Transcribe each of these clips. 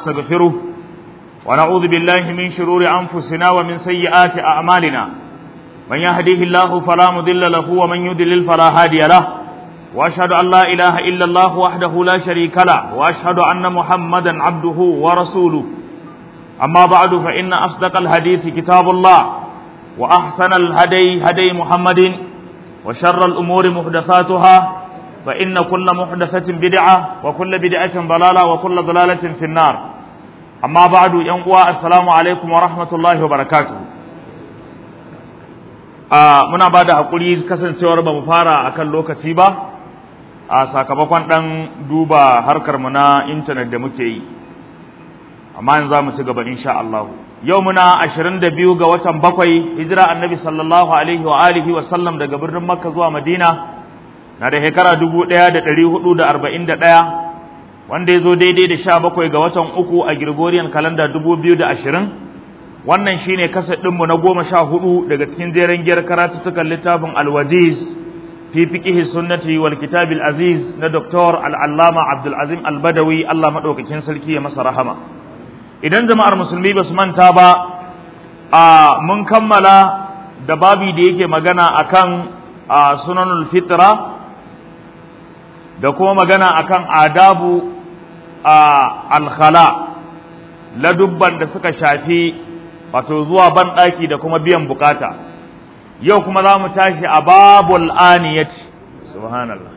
ونستغفره ونعوذ بالله من شرور أنفسنا ومن سيئات أعمالنا من يهديه الله فلا مضل له ومن يضلل فلا هادي له وأشهد أن لا إله إلا الله وحده لا شريك له وأشهد أن محمدا عبده ورسوله أما بعد فإن أصدق الحديث كتاب الله وأحسن الهدي هدي محمد وشر الأمور محدثاتها فإن كل محدثة بدعة وكل بدعة ضلالة وكل ضلالة في النار أما بعد ينقوى السلام عليكم ورحمة الله وبركاته آه muna ba da haƙuri kasancewar ba mu fara akan lokaci ba a sakamakon ɗan duba harkar mu na intanet da muke yi amma yanzu za mu ci gaba insha Allah yau muna 22 ga watan bakwai hijira annabi sallallahu alaihi wa alihi wa sallam daga birnin makka zuwa madina na da shekara 1441 wanda ya zo daidai da 17 ga watan uku a Gregorian calendar 2020 wannan shine kasar ɗinmu na goma sha hudu daga cikin jeren giyar karatuttukan littafin alwajiz fi fiqihi sunnati wal kitabil aziz na Dr. al-allama Abdul Azim al-Badawi Allah madaukakin sarki ya masa rahama idan jama'ar musulmi ba su manta ba a mun kammala da babi da yake magana akan a sunanul fitra da kuma magana akan adabu a alkhala ladubban da suka shafi wato zuwa banɗaki da kuma biyan bukata yau kuma za mu tashi a babul aniyati subhanallah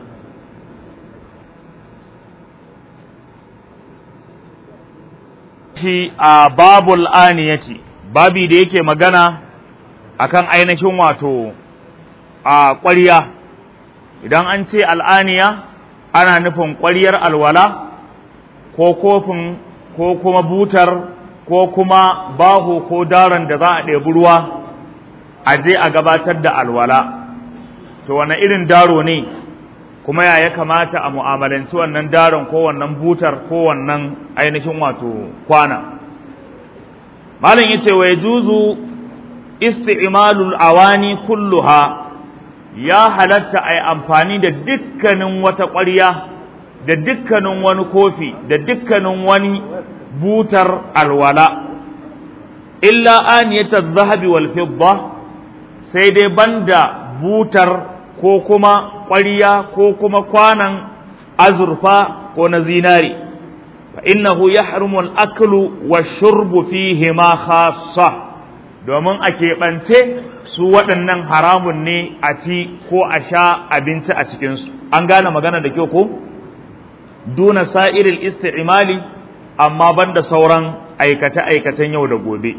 shi a babul aniyati babi da yake magana akan ainihin wato a ƙwarya idan an ce al'aniya ana nufin ƙwaryar alwala ko kofin ko kuma butar ko kuma baho ko daron da za a ɗebi ruwa a je a gabatar da alwala to wane irin daro ne kuma ya ya kamata a mu'amalanci wannan daron ko wannan butar ko wannan ainihin wato kwana malam yace wa yajuzu isti'malul awani kulluha ya halatta ai amfani da dukkanin wata ƙwarya da dukkanin wani kofi da dukkanin wani butar alwala illa aniyatar zahabi wal fidda sai dai banda butar ko kuma ƙwariya ko kuma kwanan azurfa ko na zinari fa innahu yahrumu al-aklu wa shurbu fihi ma khassa domin a keɓance su waɗannan haramun ne a ci ko a sha abinci a cikinsu an gane magana da kyau ko duna sa'iril isti'mali amma banda sauran aikace-aikacen yau da gobe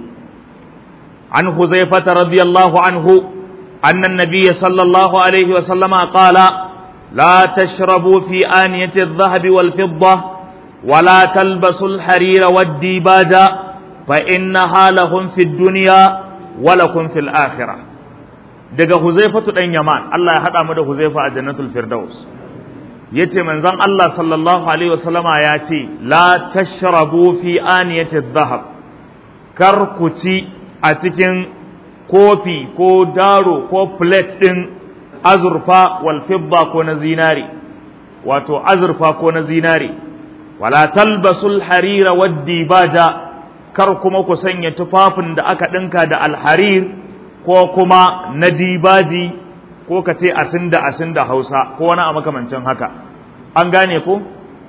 an huzaifata radiyallahu anhu أن النبي صلى الله عليه وسلم قال لا تشربوا في آنية الذهب والفضة ولا تلبسوا الحرير والديباج فإنها لهم في الدنيا ولكم في الآخرة daga Huzaifatu dan Yaman Allah ya hada mu da Huzaifa a Jannatul Firdaus yace manzon Allah sallallahu alaihi wasallama ya ce la tashrabu fi aniyati dhahab kar ku ci a cikin kofi ko daro ko plate ɗin azurfa wal fidda ko na zinari wato azurfa ko na zinari wala talbasul harira wad dibaja kar kuma ku sanya tufafin da aka ɗinka da alharir ko kuma na dibaji ko ka ce asin da asin da hausa ko wani a makamancin haka an gane ko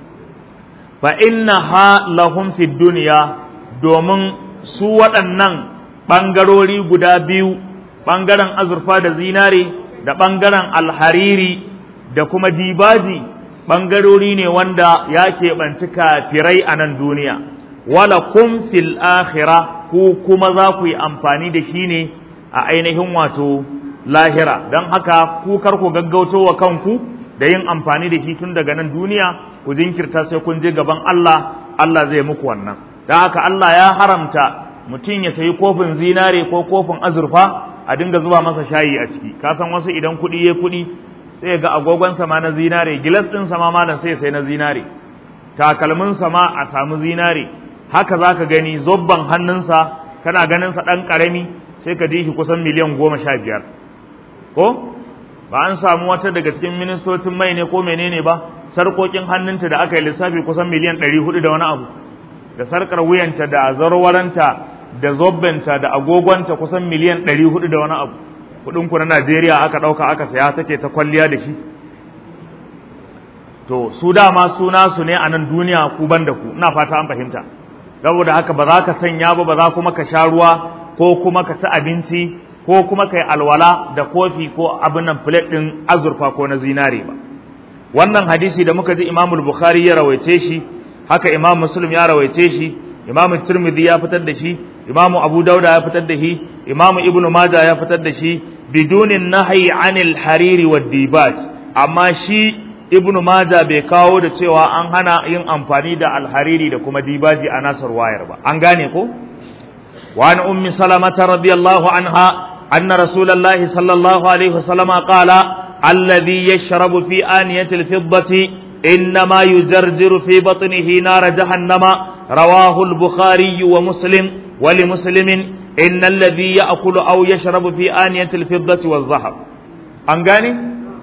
fa inna ha lahum fid duniya domin su waɗannan ɓangarori guda biyu ɓangaren azurfa da zinare da ɓangaren alhariri da kuma dibaji ɓangarori ne wanda ya keɓanci kafirai a nan duniya wala kun fil akhira ku kuma za ku yi amfani da shi ne a ainihin wato lahira don haka ku kar ku gaggauto wa kanku da yin amfani da shi tun daga nan duniya ku jinkirta sai kun je gaban Allah Allah zai muku wannan don haka Allah ya haramta mutum ya sayi kofin zinare ko kofin azurfa a dinga zuba masa shayi a ciki ka san wasu idan kuɗi ya kuɗi sai ga agogon sama na zinare gilas ɗin sama malam sai sai na zinare takalmin sama a samu zinare haka za ka gani zobban hannunsa kana ganin sa ɗan ƙarami sai ka ji shi kusan miliyan goma sha biyar ko ba an samu wata daga cikin ministocin mai ne ko menene ba sarkokin hannunta da aka yi lissafi kusan miliyan ɗari hudu da wani abu da sarkar wuyanta da zarwaranta da zobbenta da agogonta kusan miliyan ɗari hudu da wani abu kuɗin ku na Najeriya aka ɗauka aka saya take ta kwalliya da shi to su dama suna su ne a nan duniya ku ban da ku ina fata an fahimta saboda haka ba za ka sanya ba ba za kuma ka sha ruwa ko kuma ka ci abinci ko kuma ka yi alwala da kofi ko abin nan plate ɗin azurfa ko na zinare ba wannan hadisi da muka ji imamul bukhari ya rawaice shi haka imam muslim ya rawaice shi imam tirmidhi ya fitar da shi imam abu dauda ya fitar da shi imam ibnu maja ya fitar da shi bidunin nahyi anil hariri wad dibaj amma shi ibnu maja bai kawo da cewa an hana yin amfani da alhariri da kuma dibaji a nasar wayar ba an gane ko wa an ummi salamata radiyallahu anha anna rasulullahi sallallahu alaihi wasallam qala الذي يشرب في آنية الفضة إنما يجرجر في بطنه نار جهنم رواه البخاري ومسلم ولمسلم إن الذي يأكل أو يشرب في آنية الفضة والذهب أنغاني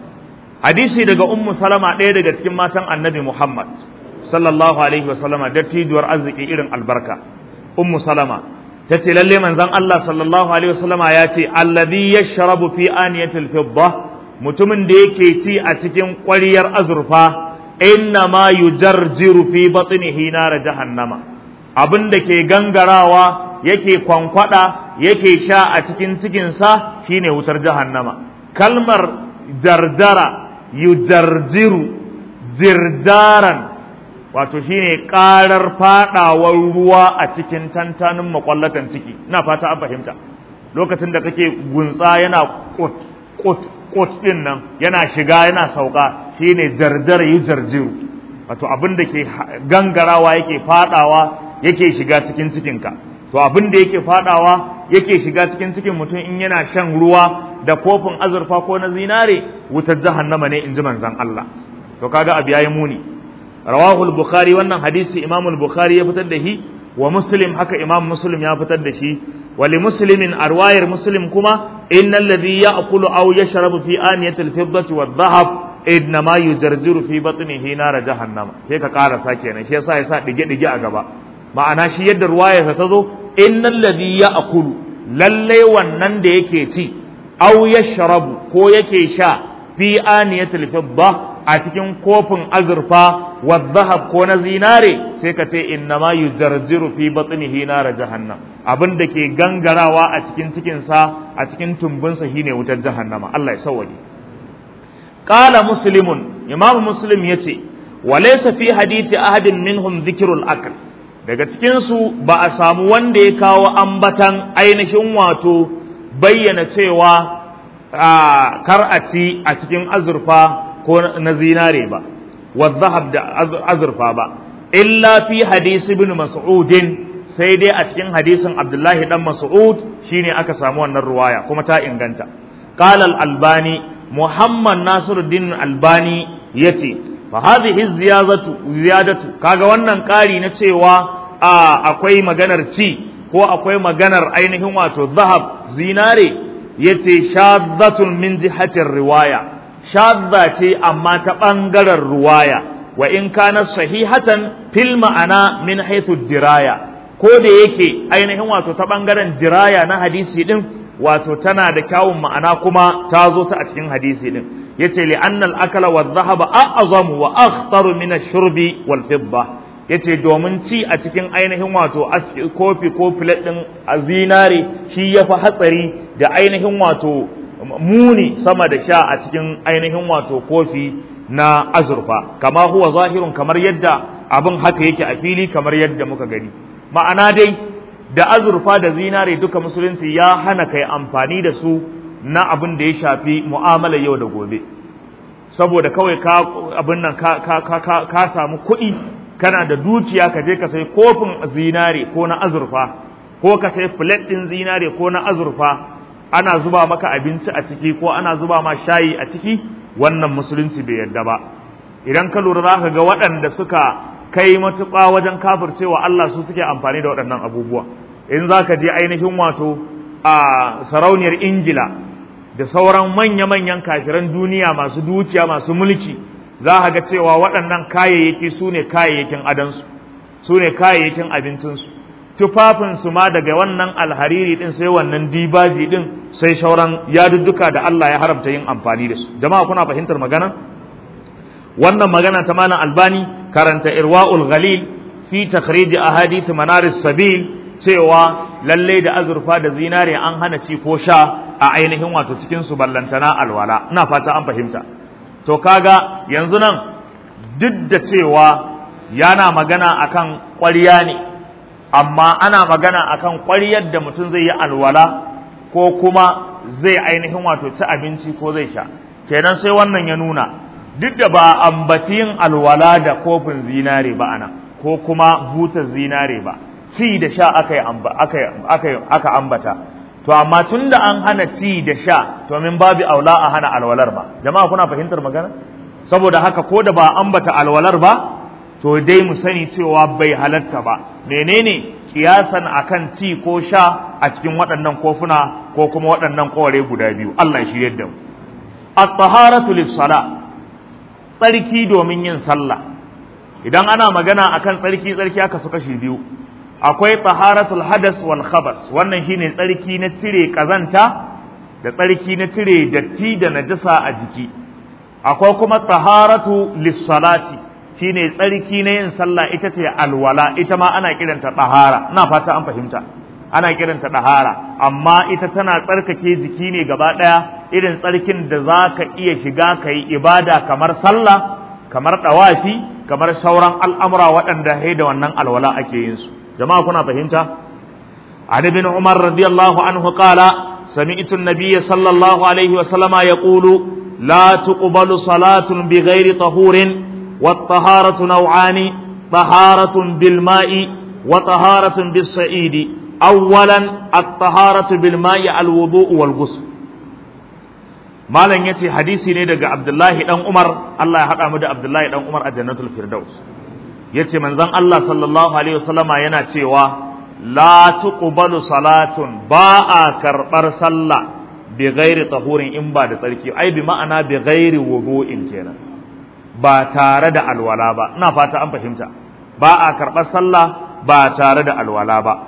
حديثي دقى أم سلمة ɗaya daga cikin matan annabi Muhammad sallallahu alaihi wasallama dattijuwar arziki irin albarka ummu salama tace lalle manzon Allah sallallahu alaihi wasallama ya ce alladhi yashrabu fi aniyatil fidda mutumin da yake ci a cikin ƙwariyar azurfa inna ma yujarjiru fi batnihi nar jahannama abin da ke gangarawa yake kwankwada yake sha a cikin cikinsa shine wutar jahannama kalmar jarjara yujarjiru jirjaran wato shine karar fadawar ruwa a cikin tantanin makwallatan ciki ina fata an fahimta lokacin da kake gunsa yana kut kut kot ɗin nan yana shiga yana sauka shine jarjar yi jarjiru wato abin da ke gangarawa yake fadawa yake shiga cikin cikinka to abin da yake fadawa yake shiga cikin cikin mutum in yana shan ruwa da kofin azurfa ko na zinare wutar jahannama ne in ji manzon Allah to kaga abu yayi muni rawahu al-bukhari wannan hadisi imam al-bukhari ya fitar da shi wa muslim haka imam muslim ya fitar da shi ولمسلم أرواير مسلم كما إن الذي يأكل أو يشرب في آنية الفضة والذهب إنما يجرجر في بطنه نار جهنم هيك قال ساكينا شيء سا يسا دجي دجي أغبا ma'ana shi yadda ruwaya ta zo innal ladhi ya'kulu lalle wannan da yake ci aw yashrabu ko yake sha fi aniyatil fidda a cikin kofin azurfa wa dhahab ko na zinare sai ka ce innama yujarjiru fi batnihi nar jahannam abin da ke gangarawa a cikin cikinsa a cikin tumbinsa shine wutar jahannama Allah ya sauwaje qala muslimun imam muslim yace wa laysa fi hadisi ahadin minhum dhikrul akl daga cikin su ba a samu wanda ya kawo ambatan ainihin wato bayyana cewa kar a ci a cikin azurfa ko na zinare ba wa dhahab da azurfa ba illa fi hadisi ibn mas'udin sai dai a cikin hadisin Abdullahi dan Mas'ud shine aka samu wannan ruwaya kuma ta inganta qala al-albani Muhammad Nasiruddin Albani yace fa hadhihi ziyadatu ziyadatu kaga wannan ƙari na cewa akwai maganar ci ko akwai maganar ainihin wato zahab zinare yace shaddatun min jihatir riwaya shadda ce amma ta bangaren ruwaya wa in kana sahihatan fil ma'ana min haythu diraya ko da yake ainihin wato ta ɓangaren diraya na hadisi ɗin wato tana da kyawun ma'ana kuma ta zo ta a cikin hadisi ɗin yace li annal akala wa dhahaba a'zamu wa akhtaru min ash-shurbi wal fidda yace domin ci a cikin ainihin wato kofi ko plate ɗin a zinare shi yafi hatsari da ainihin wato muni sama da sha a cikin ainihin wato kofi na azurfa kama huwa zahirun kamar yadda abin haka yake a fili kamar yadda muka gani ma'ana dai da azurfa da zinare duka musulunci ya hana kai amfani da su na abin da ya shafi mu'amalar yau da gobe saboda kawai ka abin nan ka, ka, ka, ka, ka samu kuɗi kana da dukiya ka je ka sai kofin zinare ko na azurfa ko ka sai plate ɗin zinare ko na azurfa ana zuba maka abinci a ciki ko ana zuba ma shayi a ciki wannan musulunci bai yarda ba idan ka lura za ka ga waɗanda suka kai matuƙa wajen kafircewa Allah su suke amfani da waɗannan abubuwa in za ka je ainihin wato a sarauniyar ingila da sauran manya-manyan kafiran duniya masu dukiya masu mulki za ka ga cewa waɗannan kayayyaki su ne kayayyakin adansu su ne kayayyakin abincinsu tufafinsu ma daga wannan alhariri din sai wannan dibaji din sai shauran yadudduka da Allah ya haramta yin amfani da su jama'a kuna fahimtar magana wannan magana ta malam albani karanta irwa'ul ghalil fi takhrij ahadith manaris sabil cewa lalle da azurfa da zinare an hana ci ko sha a ainihin wato cikin su ballantana alwala ina fata an fahimta to kaga yanzu nan duk da cewa yana magana akan ƙwarya ne amma ana magana akan ƙwaryar da mutum zai yi alwala ko kuma zai ainihin wato ci abinci ko zai sha kenan sai wannan ya nuna duk da ba ambaci yin alwala da kofin zinare ba ana ko kuma butar zinare ba ci da sha aka aka ambata to amma tun da an hana ci da sha to min babu aula a hana alwalar ba jama'a kuna fahimtar magana saboda haka ko da ba ambata alwalar ba to dai mu sani cewa bai halatta ba menene kiyasan akan ci ko sha a cikin waɗannan kofuna ko kuma waɗannan koware guda biyu Allah shi yadda mu at-taharatu lis-salah tsarki domin yin sallah idan ana magana akan tsarki tsarki aka su kashi biyu akwai taharatul hadas wal khabas wannan shine tsarki na cire kazanta da tsarki na cire datti da najasa a jiki akwai kuma taharatu lis-salati shine tsarki na yin sallah ita ce alwala ita ma ana kiranta tahara ina fata an fahimta ana kiranta tahara amma ita tana tsarkake jiki ne gaba daya irin tsarkin da za ka iya shiga ka yi ibada kamar sallah kamar dawafi kamar sauran al'amura waɗanda hai da wannan alwala ake yin su jama'a kuna fahimta an ibn umar radiyallahu anhu qala sami'tu an-nabiy sallallahu alaihi wa sallama yaqulu la tuqbalu salatun bighairi tahurin والطهارة نوعان طهارة بالماء وطهارة بالصعيد أولا الطهارة بالماء الوضوء والغسل malam yace hadisi ne daga Abdullahi dan Umar Allah ya haɗa mu da Abdullahi dan Umar a Jannatul Firdaus yace manzon Allah sallallahu alaihi wasallama yana cewa la tuqbalu salatun ba a karbar sallah bi ghairi tahurin in ba da tsarki ai bi ma'ana bi ghairi wudu'in kenan ba tare da alwala ba ina fata an fahimta ba a karɓar sallah ba tare da alwala ba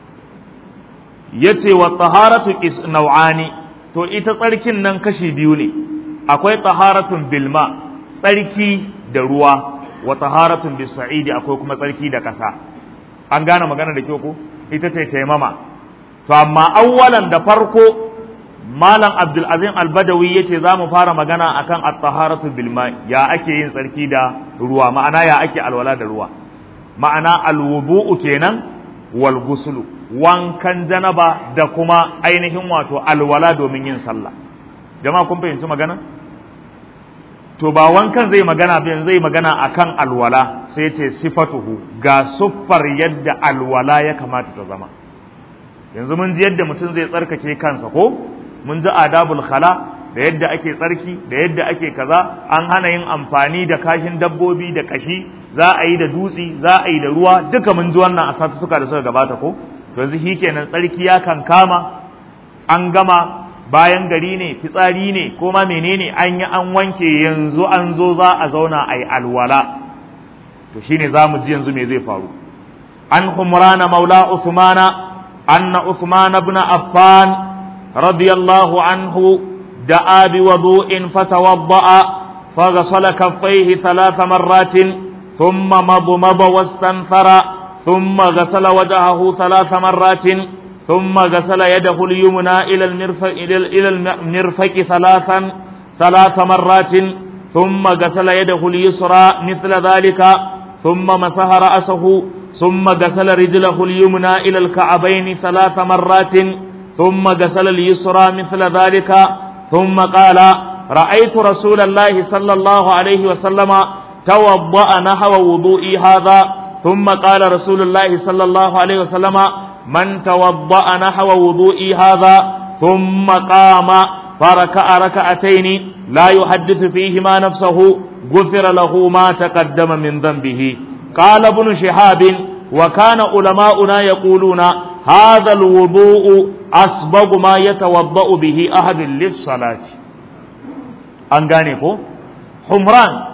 yace wa taharatu is nau'ani to ita tsarkin nan kashi biyu ne akwai taharatun bilma tsarki da ruwa wa taharatun bisa'idi akwai kuma tsarki da ƙasa an gane magana da kyau ko ita ce taimama to amma awwalan da farko malam abdul azim albadawi yace za mu fara magana akan at-taharatu bil ya ake yin tsarki da ruwa ma'ana ya ake alwala da ruwa ma'ana alwudu'u kenan wal guslu wankan janaba da kuma ainihin wato alwala domin yin sallah jama'a kun fahimci magana to ba wankan zai magana ba zai magana akan alwala sai ce sifatuhu ga siffar yadda alwala ya kamata ta zama yanzu mun ji yadda mutum zai tsarkake kansa ko mun ji adabul khala da yadda ake tsarki da yadda ake kaza an hana yin amfani da kashin dabbobi da kashi za a yi da dutsi za a yi da ruwa duka mun ji wannan a satutuka da suka gabata ko to yanzu shi kenan tsarki ya kan kama an gama bayan gari ne fitsari ne ko ma menene an yi an wanke yanzu an zo za a zauna a yi alwala to shine za mu ji yanzu me zai faru an humrana maula usmana anna usman ibn affan رضي الله عنه دعا بوضوء فتوضأ فغسل كفيه ثلاث مرات ثم مضمض واستنثر ثم غسل وجهه ثلاث مرات ثم غسل يده اليمنى إلى المرفق إلى المرفق ثلاثا ثلاث مرات ثم غسل يده اليسرى مثل ذلك ثم مسح رأسه ثم غسل رجله اليمنى إلى الكعبين ثلاث مرات ثم غسل اليسرى مثل ذلك ثم قال رأيت رسول الله صلى الله عليه وسلم توضأ نحو وضوئي هذا ثم قال رسول الله صلى الله عليه وسلم من توضأ نحو وضوئي هذا ثم قام فركع ركعتين لا يحدث فيهما نفسه غفر له ما تقدم من ذنبه قال ابن شهاب وكان علماؤنا يقولون هذا الوضوء أسبغ ما يتوضأ به أحد للصلاة an gane ko humran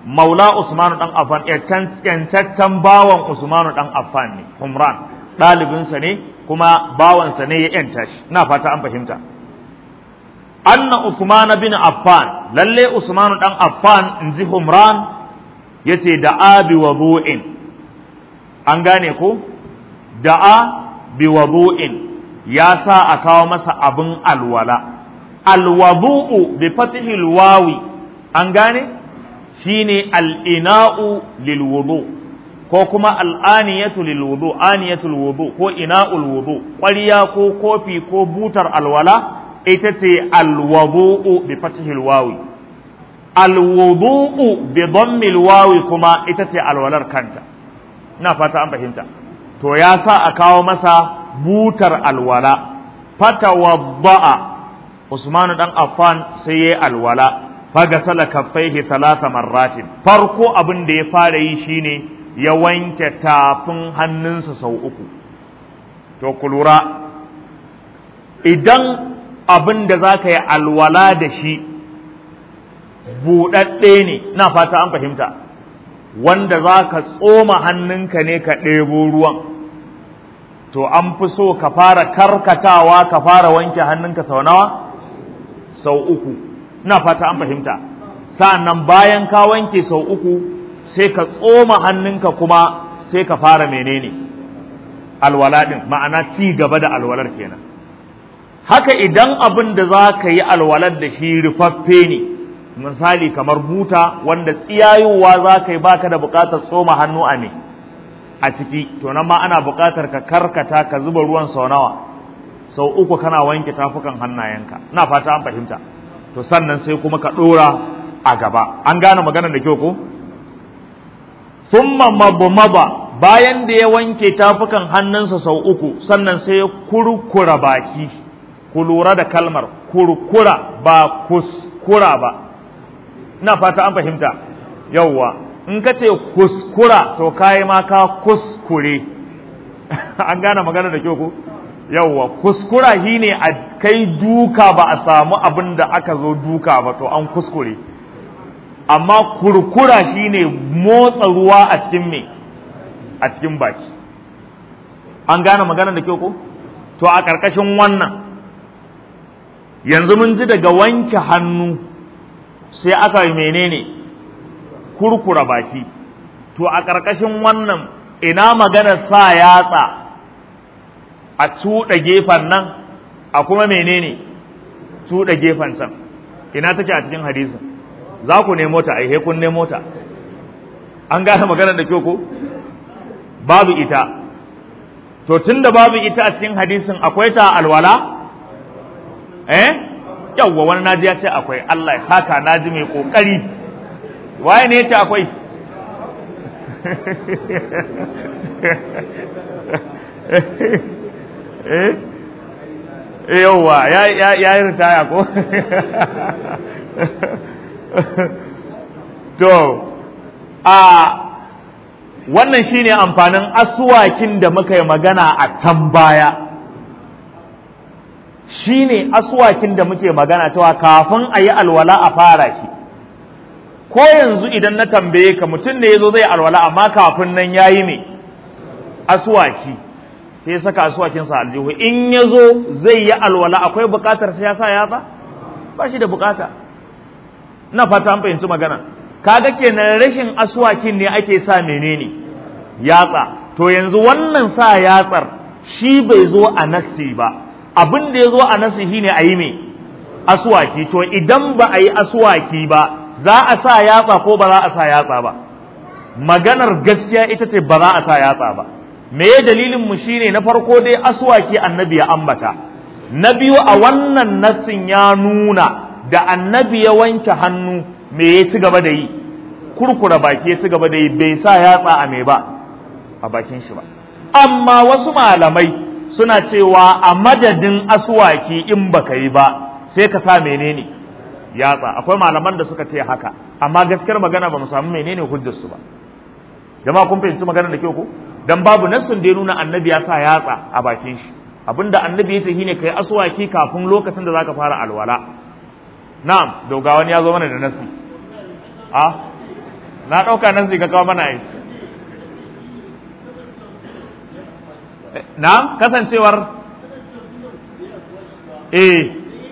maula Usmanu dan Affan yancaccen bawan Usmanu dan Affan ne Humran ɗalibinsa ne kuma bawansa ne ya yanta shi ina fata an fahimta anna Usman bin Affan lalle Usmanu dan Affan inji Humran yace da abi wudu'in an gane ko da'a bi wudu'in ya sa a kawo masa abin alwala alwadu'u bi fathil wawi an gane shine al-ina'u lil wudu ko kuma al-aniyatu lil wudu aniyatul wudu ko ina'ul wudu ƙwarya ko kofi ko butar alwala ita ce alwadu'u bi fathil wawi alwudu'u bi dhammil wawi kuma ita ce alwalar kanta ina fata an fahimta to ya sa a kawo masa butar alwala fatawadda'a Usmanu dan Affan sai yayi alwala fagasala kaffaihi salasa marratin farko abin da ya fara yi shine ya wanke tafin hannunsa sau uku to ku lura idan abin da za ka yi alwala da shi buɗaɗɗe ne na fata an fahimta wanda za ka tsoma hannunka ne ka ɗebo ruwan to an fi so ka fara karkatawa ka fara wanke hannunka sau nawa sau uku ina fata an fahimta sa'annan bayan ka wanke sau uku sai ka tsoma hannunka kuma sai ka fara menene alwala din ma'ana ci gaba da alwalar kenan haka idan abin da za ka yi alwalar da shi rufaffe ne misali kamar buta wanda tsiyayowa za ka yi baka da buƙatar tsoma hannu a ne a ciki to nan ma ana buƙatar ka karkata ka zuba ruwan sau nawa sau uku kana wanke tafukan hannayenka ina fata an fahimta to sannan sai kuma ka ɗora a gaba an gane maganar da kyau ko thumma mabmaba bayan da ya wanke tafukan hannunsa sau uku sannan sai ya kurkura baki ku lura da kalmar kurkura ba kuskura ba ina fata an fahimta yauwa in ka ce kuskura to kayi ma ka kuskure an gane magana da kyau ko yauwa kuskura shine a kai duka ba a samu abin da aka zo duka ba to an kuskure amma kurkura shine motsa ruwa a cikin me a cikin baki an gane magana da kyau ko to a ƙarƙashin wannan yanzu mun ji daga wanke hannu sai aka yi menene kurkura baki to a ƙarƙashin wannan ina maganar sa yatsa a cuɗa gefen nan a kuma menene cuɗa gefen can ina take a cikin hadisin za ku nemo ta ai kun nemo ta an gane maganar da kyau ko babu ita to tunda babu ita a cikin hadisin akwai ta alwala eh yawwa wani naji ya ce akwai Allah ya saka naji mai kokari waye ne yace akwai eh yawwa ya ya ya yi ritaya ko to a wannan shine amfanin asuwakin da muka yi magana a can baya shine asuwakin da muke magana cewa kafin a yi alwala a fara shi ko yanzu idan na tambaye ka mutum ne ya zo zai alwala amma kafin nan ya yi me asuwaki sai saka asuwakinsa aljihu in ya zo zai yi alwala akwai bukatar sai ya sa yatsa ba shi da bukata na fata an fahimci magana kaga kenan rashin asuwakin ne ake sa menene yatsa to yanzu wannan sa yatsar shi bai zo a nassi ba abin da ya zo a nassi shine a yi me asuwaki to idan ba a yi asuwaki ba za a sa yatsa ko ba za a sa yatsa ba maganar gaskiya ita ce ba za a sa yatsa ba me ya dalilin mu shine na farko dai asuwaki annabi ya ambata na biyu a wannan nassin ya nuna da annabi ya wanke hannu me ya ci gaba da yi kurkura baki ya ci gaba da yi bai sa yatsa a me ba a bakin shi ba amma wasu malamai suna cewa a madadin asuwaki in baka yi ba sai ka sa menene yatsa akwai malaman da suka ce haka amma gaskiyar magana ba mu samu menene hujjar su ba jama'a kun fahimci magana da kyau ko dan babu nassin da ya nuna annabi ya sa yatsa a bakin shi abinda annabi ya ce shine kai asuwaki kafin lokacin da zaka fara alwala na'am doga wani ya zo mana da nasi a na ɗauka nan sai ka kawo mana ai na kasancewar eh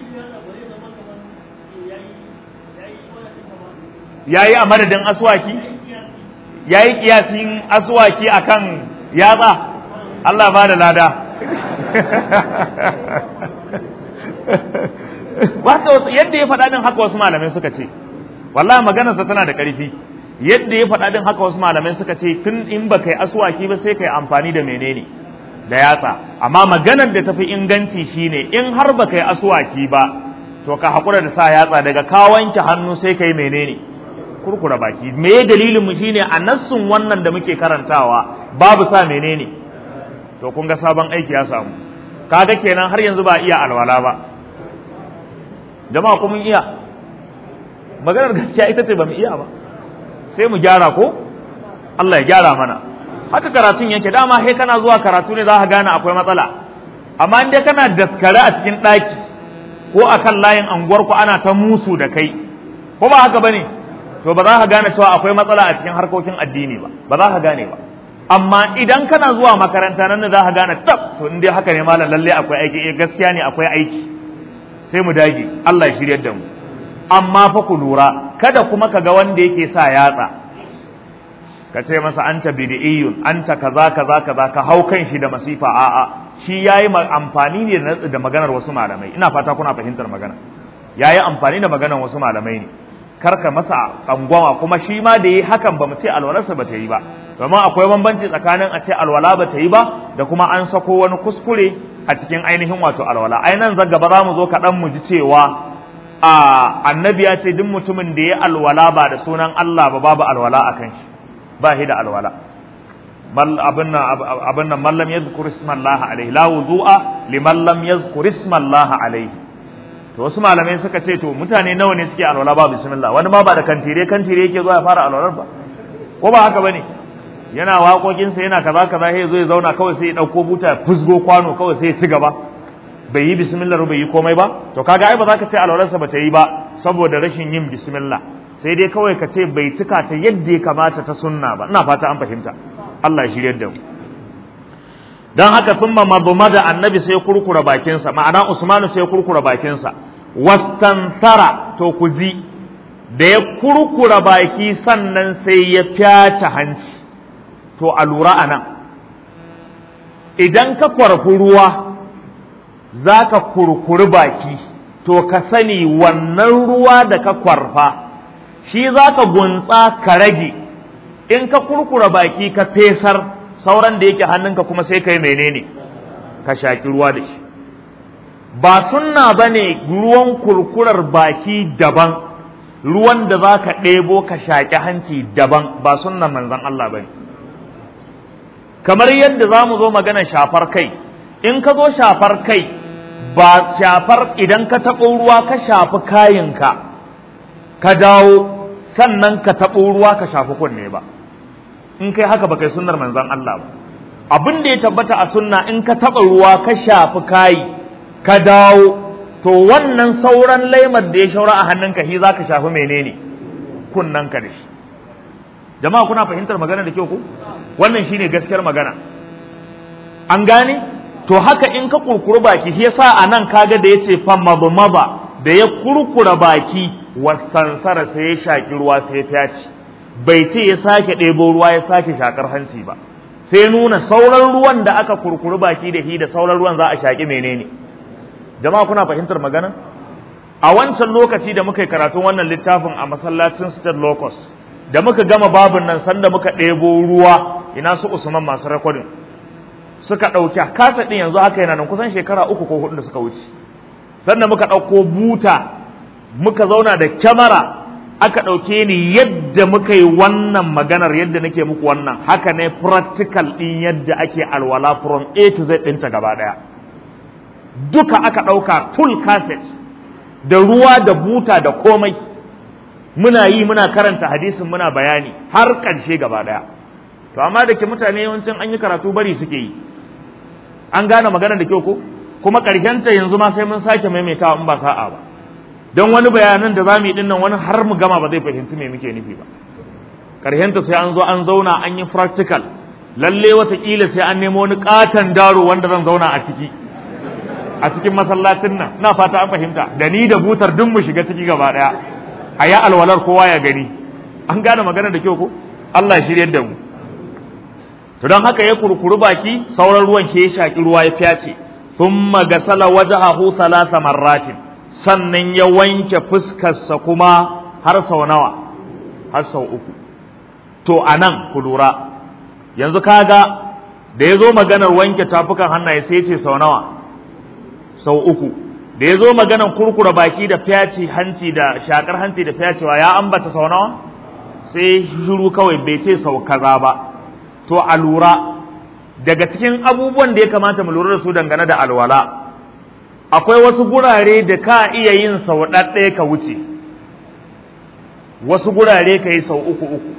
yayi a madadin aswaki yayi kiyasin aswaki akan yatsa Allah ba da lada yadda ya faɗa din haka wasu malamai suka ce wallahi maganarsa tana da ƙarfi yadda ya faɗa din haka wasu malamai suka ce tun in ba kai aswaki ba sai kai amfani da menene da yatsa amma maganar da tafi inganci shine in har ba kai aswaki ba to ka haƙura da sa yatsa daga ka wanke hannu sai kai menene kurkura baki me dalilin mu shine a nassun wannan da muke karantawa babu sa menene to kun ga sabon aiki ya samu kaga kenan har yanzu ba iya alwala ba jama'a kuma mun iya maganar gaskiya ita ce ba mu iya ba sai mu gyara ko Allah ya gyara mana haka karatun yake dama sai kana zuwa karatu ne za ka gane akwai matsala amma in dai kana daskare a cikin ɗaki ko akan layin anguwar ku ana ta musu da kai ko ba haka bane to ba za ka gane cewa akwai matsala a cikin harkokin addini ba ba za ka gane ba amma idan kana zuwa makaranta nan da za ka gane tab to in dai haka ne malam lalle akwai aiki eh gaskiya ne akwai aiki sai mu dage Allah ya shiryar da mu amma fa ku lura kada kuma ka ga wanda yake sa yatsa ka ce masa anta bid'iyyun anta kaza kaza kaza ka hau kan shi da masifa a'a shi yayi amfani ne da maganar wasu malamai ina fata kuna fahimtar magana yayi amfani da maganar wasu malamai ne karka masa tsangwama kuma shi ma da yi hakan ba mu ce alwalarsa ba ta yi ba domin akwai bambanci tsakanin a ce alwala ba ta yi ba da kuma an sako wani kuskure a cikin ainihin wato alwala ai nan zaga ba za mu zo kaɗan mu ji cewa a annabi ya ce duk mutumin da ya alwala ba da sunan Allah ba babu alwala a kan shi ba shi da alwala abin nan mallam yazkur ismallaha alaihi la wudu'a liman lam yazkur ismallaha alaihi to wasu malamai suka ce to mutane nawa ne suke alwala ba bismillah wani ma ba da kantire kantire yake zuwa ya fara alwalar ba ko ba haka bane yana waƙoƙinsa yana kaza kaza sai zo ya zauna kawai sai ya ɗauko buta fusgo kwano kawai sai ya ci gaba bai yi bismillah bai yi komai ba to kaga ai ba za ka ce alwalarsa ba ta yi ba saboda rashin yin bismillah sai dai kawai ka ce bai cika ta yadda ya kamata ta sunna ba ina fata an fahimta Allah ya shiryar da mu dan haka thumma madmada annabi sai kurkura bakinsa ma'ana usmanu sai kurkura bakinsa wastantara to ku ji da ya kurkura baki sannan sai ya fyace hanci to a lura a nan idan ka kwarfi ruwa za ka kurkuri baki to ka sani wannan ruwa da ka kwarfa shi za ka gunsa ka rage in ka kurkura baki ka fesar sauran da yake hannunka kuma sai ka yi menene ka shaki ruwa da shi ba sunna ba ne ruwan kurkurar baki daban ruwan da za ka ɗebo ka shaƙi hanci daban ba sunnan manzan Allah ba ne kamar yadda za mu zo magana shafar kai in ka zo shafar kai ba shafar idan ka taɓo ruwa ka shafi kayinka ka dawo sannan ka taɓo ruwa ka shafi kunne ba in kai haka ba kai sunnar manzan Allah ba abin da ya tabbata a sunna in ka taɓa ruwa ka shafi kayi ka dawo to wannan sauran laimar da ya shaura a hannunka shi za ka shafi menene kunnanka da shi jama'a kuna fahimtar magana da kyau ko wannan shine gaskiyar magana an gane to haka in ka kurkuru baki shi yasa anan kaga da yace fa mabmaba da ya kurkura baki wastansara sai ya shaki ruwa sai ya fyaci bai ce ya sake ɗebo ruwa ya sake shakar hanci ba sai nuna sauran ruwan da aka kurkuru baki da shi da sauran ruwan za a shaki menene jama'a kuna fahimtar magana a wancan lokaci da muka yi karatun wannan littafin a masallacin state locus da muka gama babin nan sanda muka ɗebo ruwa ina su usman masu rekodin suka ɗauki kasa ɗin yanzu haka yana nan kusan shekara uku ko hudu da suka wuce sanda muka ɗauko buta muka zauna da kyamara aka ɗauke ni yadda muka yi wannan maganar yadda nake muku wannan haka ne practical ɗin yadda ake alwala from a to z ɗinta gaba ɗaya duka aka ɗauka full cassette da ruwa da buta da komai muna yi muna karanta hadisin muna bayani har ƙarshe gaba ɗaya to amma da ke mutane yawancin an yi karatu bari suke yi an gane magana da kyau ko kuma ta yanzu ma sai mun sake maimaitawa in ba sa'a ba don wani bayanan da za mu yi dinnan wani har mu gama ba zai fahimci me muke nufi ba ƙarshenta sai an zo an zauna an yi practical lalle watakila sai an nemo wani katon daro wanda zan zauna a ciki a cikin masallacin nan na fata an fahimta da ni da butar duk mu shiga ciki gaba daya a ya alwalar kowa ya gani an gane magana da kyau ko Allah ya shiryar da mu to don haka ya kurkuru baki sauran ruwan ke ya shaki ruwa ya fyace thumma gasala wajhahu thalatha marratin sannan ya wanke fuskarsa kuma har sau nawa har sau uku to anan ku lura yanzu kaga da ya zo maganar wanke tafukan hannaye sai ce sau nawa sau uku da ya zo maganar kurkura baki da fyaci hanci da shakar hanci da fyacewa ya ambata sau nawa sai shiru kawai bai ce sau kaza ba to a lura daga cikin abubuwan da ya kamata mu lura da su dangane da alwala akwai wasu gurare da ka iya yin sau ɗaɗɗaya ka wuce wasu gurare ka yi sau uku uku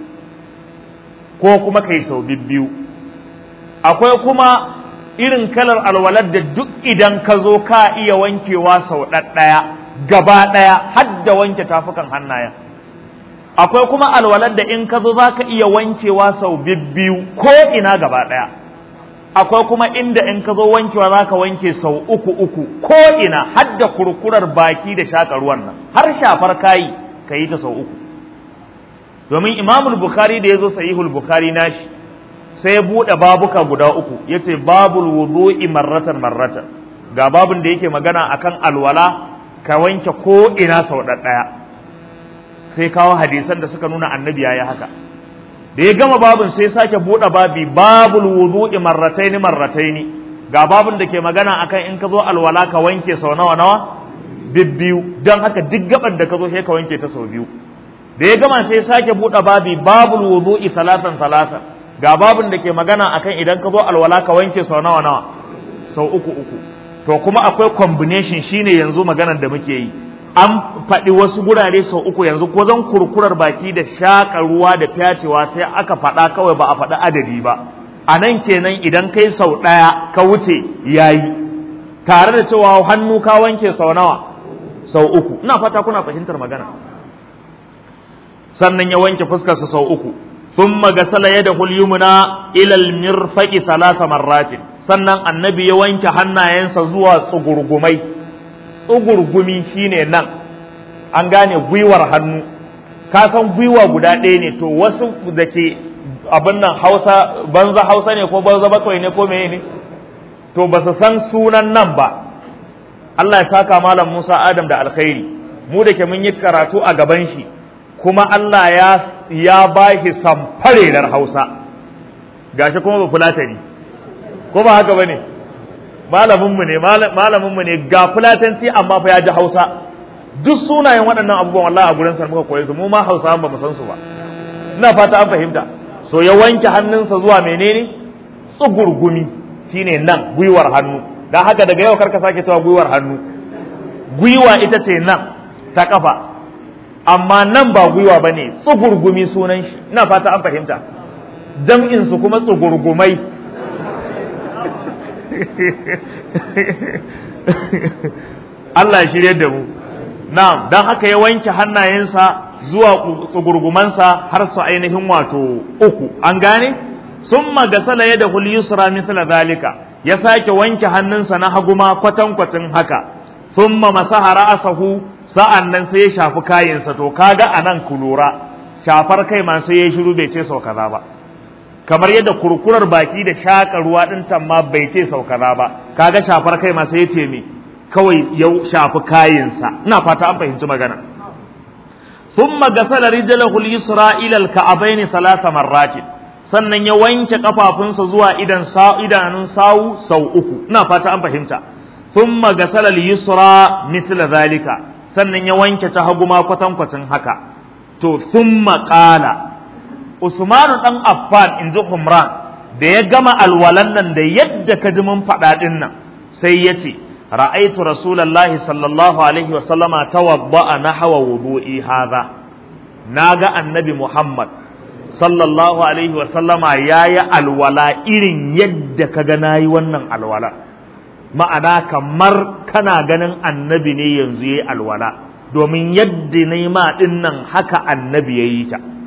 ko kuma ka yi sau biyu akwai kuma irin kalar alwalar da duk idan ka zo ka iya wankewa sau ɗaɗɗaya gaba ɗaya har da wanke tafukan hannayen akwai kuma alwalar da in ka zo za ka iya wankewa sau biyu ko ina gaba ɗaya akwai kuma inda in ka zo wankewa za ka wanke sau uku uku ko ina har da kurkurar baki da shaƙa ruwan nan har shafar kayi ka yi ta sau uku domin imamul bukhari da ya zo sahihul bukhari nashi sai ya buɗe babuka guda uku ya ce babul wudu'i marratan marratan ga babun da yake magana akan alwala ka wanke ko ina sau ɗaya sai kawo hadisan da suka nuna annabi yayi haka da ya gama babun sai sake buɗe babi babul wudu'i marrataini marrataini ga babun da ke magana akan in ka zo alwala ka wanke sau nawa nawa bibbiyu don haka duk gaban da ka zo sai ka wanke ta sau biyu da ya gama sai sake buɗe babi babul wudu'i salatan salatan ga babin da ke magana akan idan ka zo alwala ka wanke sau nawa nawa sau uku uku to kuma akwai combination shine yanzu maganar da muke yi an faɗi wasu gurare sau uku yanzu ko zan kurkurar baki da shaƙa ruwa da fyacewa sai aka faɗa kawai ba a faɗi adadi ba a nan kenan idan kai sau ɗaya ka wuce yayi tare da cewa hannu ka wanke sau nawa sau uku ina fata kuna fahimtar magana sannan ya wanke fuskarsa sau uku ثم غسل يده اليمنى الى المرفق ثلاث مرات sannan annabi ya wanke hannayensa zuwa tsugurgumai tsugurgumi shine nan an gane gwiwar hannu ka san gwiwa guda ɗaya ne to wasu da ke abin nan hausa banza hausa ne ko banza bakwai ne ko meye ne to ba su san sunan nan ba Allah ya saka malam Musa Adam da alkhairi mu da ke mun yi karatu a gaban shi kuma Allah ya ya ba shi samfarerar Hausa gashi kuma ba fulatani ko ba haka bane malamin mu ne malamin mu ne ga fulatanci amma fa ya ji Hausa duk sunayen waɗannan abubuwan wallahi a gurin sa muka koye su mu ma Hausa ba mu san su ba ina fata an fahimta so ya wanke hannunsa zuwa menene tsugurgumi shine nan gwiwar hannu dan haka daga yau karka sake cewa gwiwar hannu gwiwa ita ce nan ta kafa amma nan ba gwiwa ba ne tsugurgumi sunan shi ina fata an fahimta jam'insu kuma tsugurgumai Allah shirye da mu na'am dan haka ya wanke hannayensa zuwa tsugurgumansa har su ainihin wato uku an gane summa gasala yadahu al-yusra mithla zalika ya sake wanke hannunsa na haguma kwatankwacin haka thumma masaha ra'sahu sa'an nan sai ya shafi kayansa to kaga anan ku lura shafar kai ma sai ya shiru bai ce sau kaza ba kamar yadda kurkurar baki da shaka ruwa din can ma bai ce sau kaza ba kaga shafar kai ma sai ya ce me kawai ya shafi kayansa ina fata an fahimci magana thumma gasala rijlahu al-yusra ila al-ka'bayn thalatha marratin sannan ya wanke kafafunsa zuwa idan sa idanun sawu sau uku ina fata an fahimta thumma gasala al-yusra mithla zalika sannan ya wanke ta hagu ma kwatankwacin haka to thumma qala Usmanu dan Affan inji Humran da ya gama alwalan nan da yadda ka ji mun faɗa din nan sai ya ce ra'aitu rasulullahi sallallahu alaihi wa sallama tawadda'a nahwa wudu'i hadha naga annabi Muhammad sallallahu alaihi wa sallama yayi alwala irin yadda kaga nayi wannan alwala ma'ana kamar kana ganin annabi ne yanzu yayi alwala domin yadda nayi ma din nan haka annabi yayi ta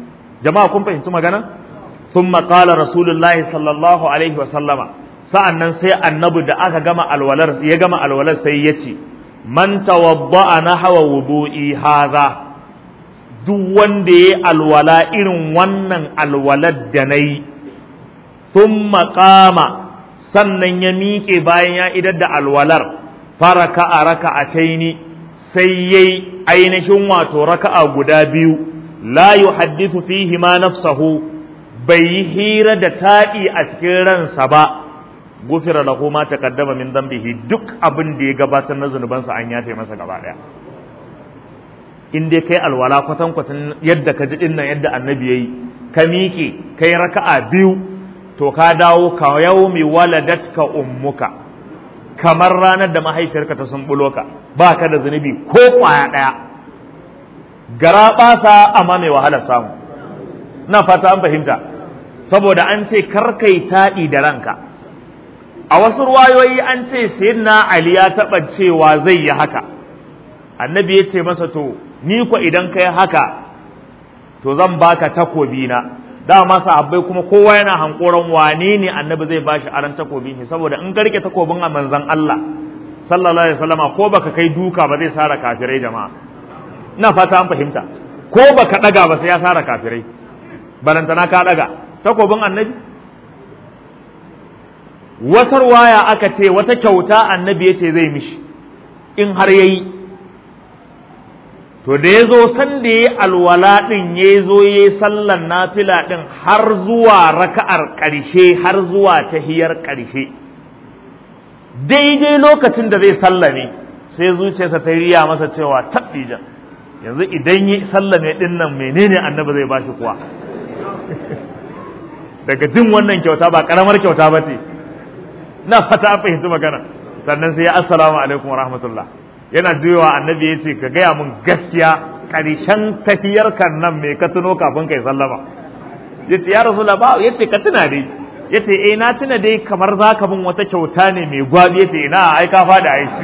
jama'a kun fahimci magana thumma qala rasulullahi sallallahu alaihi wa sallama sa'annan sai annabi da aka gama alwalar ya gama alwalar sai ya ce man tawadda'a nahwa wudu'i hadha duk wanda ya alwala irin wannan alwalar da nayi thumma qama sannan ya miƙe bayan ya idar da alwalar faraka a raka'ataini sai yayi ainihin wato raka'a guda biyu la yuhaddithu fihi ma nafsahu bai yi hira da taɗi a cikin ransa ba gufira lahu ma taqaddama min dhanbihi duk abin da ya gabatar na zunubansa an yafe masa gaba daya in dai kai alwala kwatan kwatan yadda ka ji dinnan yadda annabi yayi ka miƙe kai raka'a biyu to ka dawo ka yaumi waladatka ummuka kamar ranar da mahaifiyarka ta sumbulo ka ba ka da zunubi ko kwaya ɗaya gara ɓasa amma mai wahala samu na fata an fahimta saboda an ce karkai taɗi da ranka a wasu ruwayoyi an ce sayyidina ali ya taɓa cewa zai yi haka annabi ya ce masa to ni ko idan kai haka to zan baka takobi na dama sahabbai kuma kowa yana hankoran wane ne annabi zai bashi aran takobin shi saboda in garke takobin a manzon Allah sallallahu alaihi wasallama ko baka kai duka ba zai sara kafirai jama'a ina fata an fahimta ko baka daga ba sai ya sara kafirai balantana ka daga takobin annabi wata waya aka ce wata kyauta annabi yace zai mishi in har yayi to da ya zo san da ya alwala ɗin ya zo ya yi sallan nafila ɗin har zuwa raka'ar ƙarshe har zuwa tahiyar ƙarshe daidai lokacin da zai sallame sai zuciyarsa ta riya masa cewa taɓijan yanzu idan yi sallame ɗin nan menene annabi zai bashi kuwa daga jin wannan kyauta ba ƙaramar kyauta ba ce na fata an fahimci magana sannan sai ya assalamu alaikum wa rahmatullah yana juyowa annabi ya ce ka gaya mun gaskiya ƙarshen tafiyar kan nan mai ka tuno kafin kai sallama ya ce ya rasu ba ya ce ka tuna dai ya ce eh na tuna dai kamar za ka bin wata kyauta ne mai gwabi ya ce ina ai ka fada ai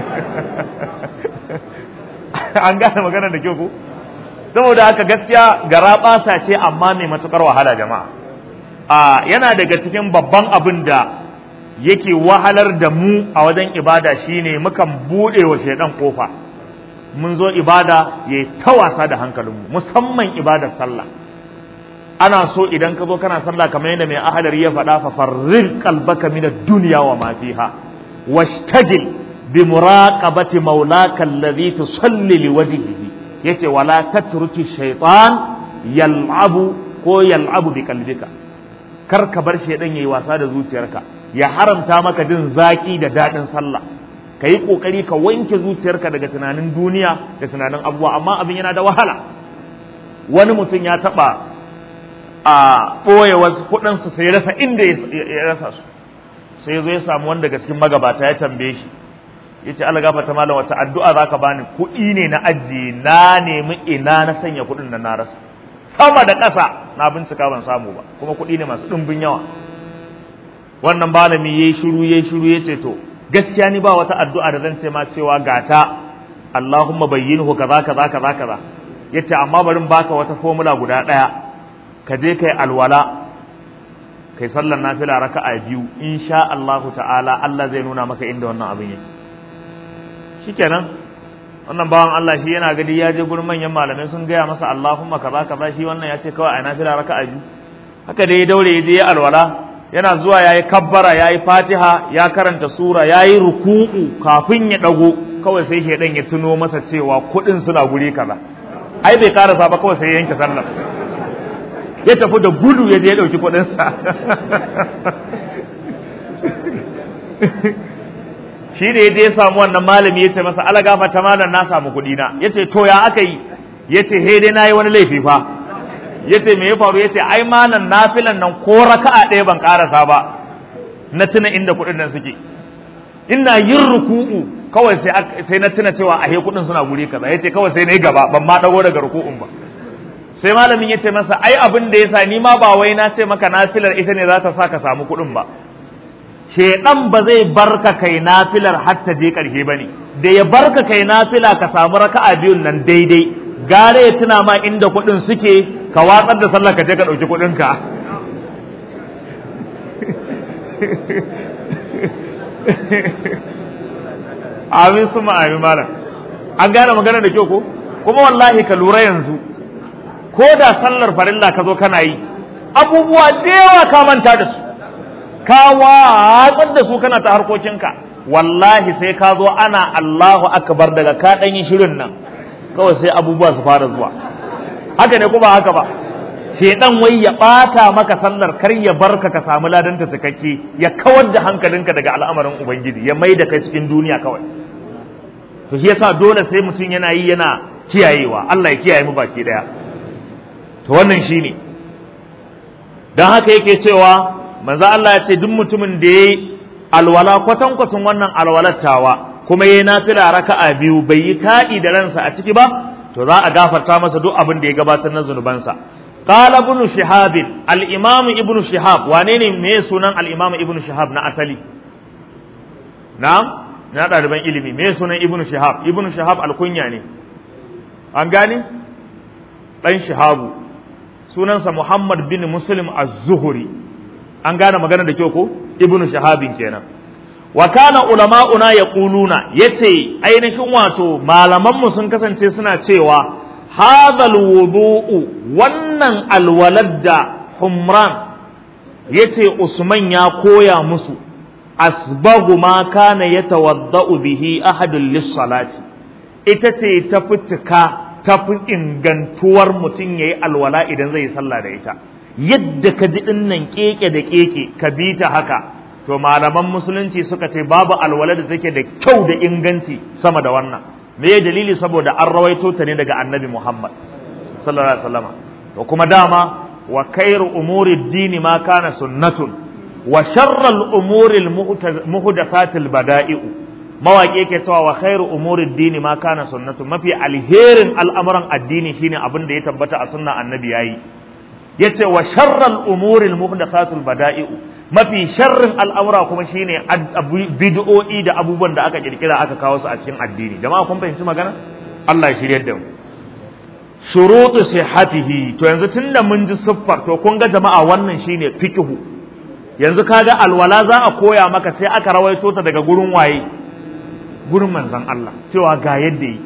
an gane magana da kyau ko saboda haka gaskiya gara basa ce amma mai matukar wahala jama'a a yana daga cikin babban abin da yake wahalar da mu a wajen ibada shine mukan bude wa shaidan kofa mun zo ibada yayi ta wasa da hankalinmu musamman ibadar sallah ana so idan ka zo kana sallah kamar yadda mai ahadar ya faɗa fa farrir qalbaka min ad-dunya wa ma fiha washtagil bi muraqabati maulaka alladhi tusalli liwajhihi yace wala tatruki shaytan yal'abu ko yal'abu bi qalbika kar ka bar shaidan yayi wasa da zuciyarka ya haramta maka jin zaki da daɗin sallah ka yi ƙoƙari ka wanke zuciyarka daga tunanin duniya da tunanin abubuwa amma abin yana da wahala wani mutum ya taɓa a ɓoye wasu kuɗinsu sai ya rasa inda ya rasa su sai ya zo ya samu wanda daga cikin magabata ya tambaye shi ya ce Allah gafarta malam wata addu'a za ka bani kuɗi ne na ajiye na nemi ina na sanya kuɗin nan na rasa sama da ƙasa na bincika ban samu ba kuma kuɗi ne masu ɗumbin yawa wannan malami yayi shiru yayi shiru yace to gaskiya ni ba wata addu'a da zan ce ma cewa gata Allahumma bayyinhu kaza kaza kaza kaza yace amma bari baka wata formula guda daya ka je kai alwala kai sallar nafila raka'a biyu insha Allah ta'ala Allah zai nuna maka inda wannan abin yake shikenan wannan bawan Allah shi yana gadi ya je gurin manyan malamai sun gaya masa Allahumma kaza kaza shi wannan ya ce kawai a nafila raka'a biyu haka dai ya daure ya je ya alwala yana zuwa ya yi kabbara ya yi fatiha ya karanta sura ya yi ruku'u kafin ya ɗago kawai sai shaidan ya tuno masa cewa kuɗin suna guri kaza ai bai karasa ba kawai sai ya yanke sallar ya tafi da gudu ya je ya ɗauki kuɗinsa shi da ya je ya samu wannan malami ya ce masa ala gafa ta malam na samu kuɗi na ya ce to ya aka yi ya ce he dai na yi wani laifi fa yace me ya faru yace ai malam nafilan nan ko raka'a ɗaya ban karasa ba na tuna inda kuɗin nan suke ina yin ruku'u kawai sai sai na tuna cewa ahe kuɗin suna guri kaza yace kawai sai na yi gaba ban ma dago daga ruku'un ba sai malamin yace masa ai abin da yasa ni ma ba wai na ce maka nafilar ita ne za ta sa ka samu kuɗin ba shedan ba zai barka kai nafilar har ta je ƙarshe bane da ya barka kai nafila ka samu raka'a biyun nan daidai gare ya tuna ma inda kuɗin suke ka watsar da sallar ka je ka ɗauki kuɗinka amin su amin malam an gane magana da kyau ko kuma wallahi ka lura yanzu ko da sallar farilla ka zo kana yi abubuwa da yawa ka manta da su ka watsar da su kana ta harkokinka wallahi sai ka zo ana Allahu akbar daga ka dan yi shirin nan kawai sai abubuwa su fara zuwa haka ne ko ba haka ba shedan wai ya bata maka sallar kar ya barka ka samu ladanta cikakke ya kawar da hankalinka daga al'amarin ubangiji ya mai da kai cikin duniya kawai to shi yasa dole sai mutum yana yi yana kiyayewa Allah ya kiyaye mu baki daya to wannan shine dan haka yake cewa manzo Allah ya ce duk mutumin da yayi alwala kwatan kwatan wannan alwalattawa kuma yayi nafila raka'a biyu bai yi ta'i da ransa a ciki ba to za a gafarta masa duk abin da ya gabatar na zunubansa qala ibn shihab al-imam ibn shihab wane ne me sunan al-imam ibn shihab na asali na'am na ɗaliban ilimi me sunan ibn shihab ibn shihab alkunya ne an gane ɗan shihabu sunansa muhammad bin muslim az-zuhri an gane magana da kyau ko ibn shihabin kenan wa kana ulama'una yaquluna yace ainihin wato malaman mu sun kasance suna cewa hadhal wudu'u wannan alwalad da humran yace usman ya koya musu asbagu ma kana yatawadda'u bihi ahadun lis-salati ita ce ta fitika ta fi ingantuwar mutum yayi alwala idan zai sallah da ita yadda ka ji dinnan keke da keke ka bi ta haka to malaman musulunci suka ce babu alwala da take da kyau da inganci sama da wannan me dalili saboda an rawaito ta ne daga annabi Muhammad sallallahu alaihi wasallam to kuma dama wa khairu umuri dini ma kana sunnatun wa sharral umuril muhdathatil bada'i'u mawaƙi yake cewa wa khairu umuri dini ma kana sunnatu mafi alherin al'amuran addini shine abin da ya tabbata a sunna annabi yayi yace wa sharral umuril muhdathatul bada'i'u mafi sharrin al'amura kuma shine bid'o'i da abubuwan da aka kirkira aka kawo su a cikin addini jama'a kun fahimci magana Allah ya shiryar da mu shurutu sihhatihi to yanzu tunda mun ji siffar to kun ga jama'a wannan shine fiqhu yanzu kaga alwala za a koya maka sai aka rawaito ta daga gurin waye gurin manzon Allah cewa ga yadda yi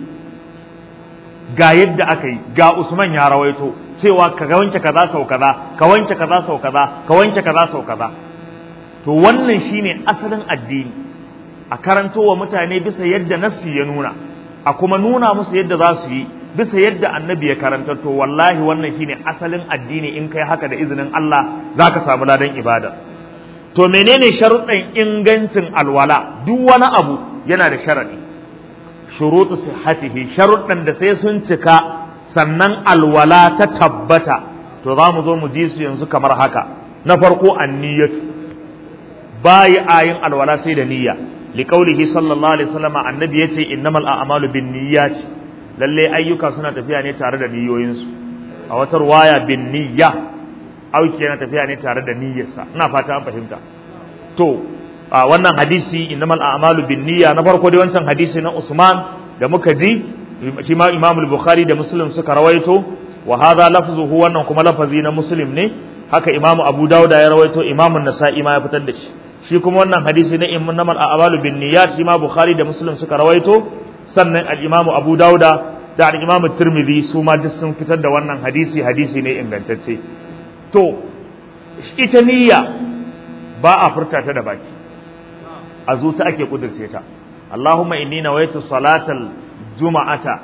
ga yadda aka yi ga Usman ya rawaito cewa ka wanke kaza sau kaza ka wanke kaza sau kaza ka wanke kaza sau kaza to wannan shine asalin addini a karanto wa mutane bisa yadda nassi ya nuna a kuma nuna musu yadda za su yi bisa yadda annabi ya karanta to wallahi wannan shine asalin addini in kai haka da izinin Allah zaka samu ladan ibada to menene sharuɗin ingancin alwala duk wani abu yana da sharadi shurutu sihhatihi sharuɗan da sai sun cika sannan alwala ta tabbata to za mu zo mu ji su yanzu kamar haka na farko anniyatu bayi ayin alwala sai da niyya liqaulihi sallallahu alaihi wasallam annabi yace innamal a'malu binniyat lalle ayyuka suna tafiya ne tare da niyoyinsu a wata ruwaya bin niyya auki yana tafiya ne tare da niyyarsa ina fata an fahimta to a wannan hadisi innamal a'malu bin niyya na farko dai wancan hadisi na Usman da muka ji shi ma Imam al-Bukhari da Muslim suka rawaito wa hadha lafzuhu wannan kuma lafazi na Muslim ne haka Imam Abu Dawud ya rawaito Imam An-Nasa'i ma ya fitar da shi shi kuma wannan hadisi na innamal a'malu bin niyyat shi ma Bukhari da Muslim suka rawaito sannan al-Imam Abu Dawud da al-Imam Tirmidhi su ma duk sun fitar da wannan hadisi hadisi ne ingantacce to ita niyya ba a furta ta da baki a zuta ake kudurce ta Allahumma inni nawaitu salatal juma'ata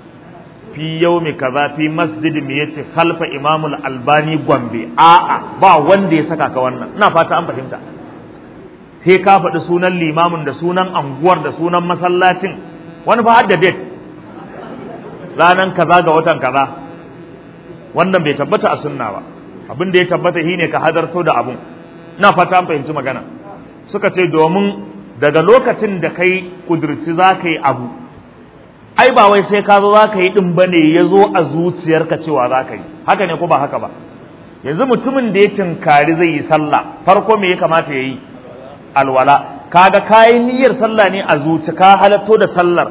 fi yawmi kaza fi masjid mi yace khalfa imam al-albani gombe a'a ba wanda ya saka ka wannan ina fata an fahimta sai ka faɗi sunan limamin da sunan anguwar da sunan masallacin wani fa hadda date ranan kaza ga watan kaza wannan bai tabbata a sunna ba abin da ya tabbata shine ka hadarto da abun ina fata an fahimci magana suka ce domin daga lokacin da kai kudurci za ka yi abu ai ba wai sai ka zo za ka yi ɗin ba ne ya zo a zuciyarka cewa za ka yi haka ne ko ba haka ba yanzu mutumin da ya tinkari zai yi sallah farko me ya kamata ya yi alwala kaga kayi niyyar sallah ne a zuci ka halatto da sallar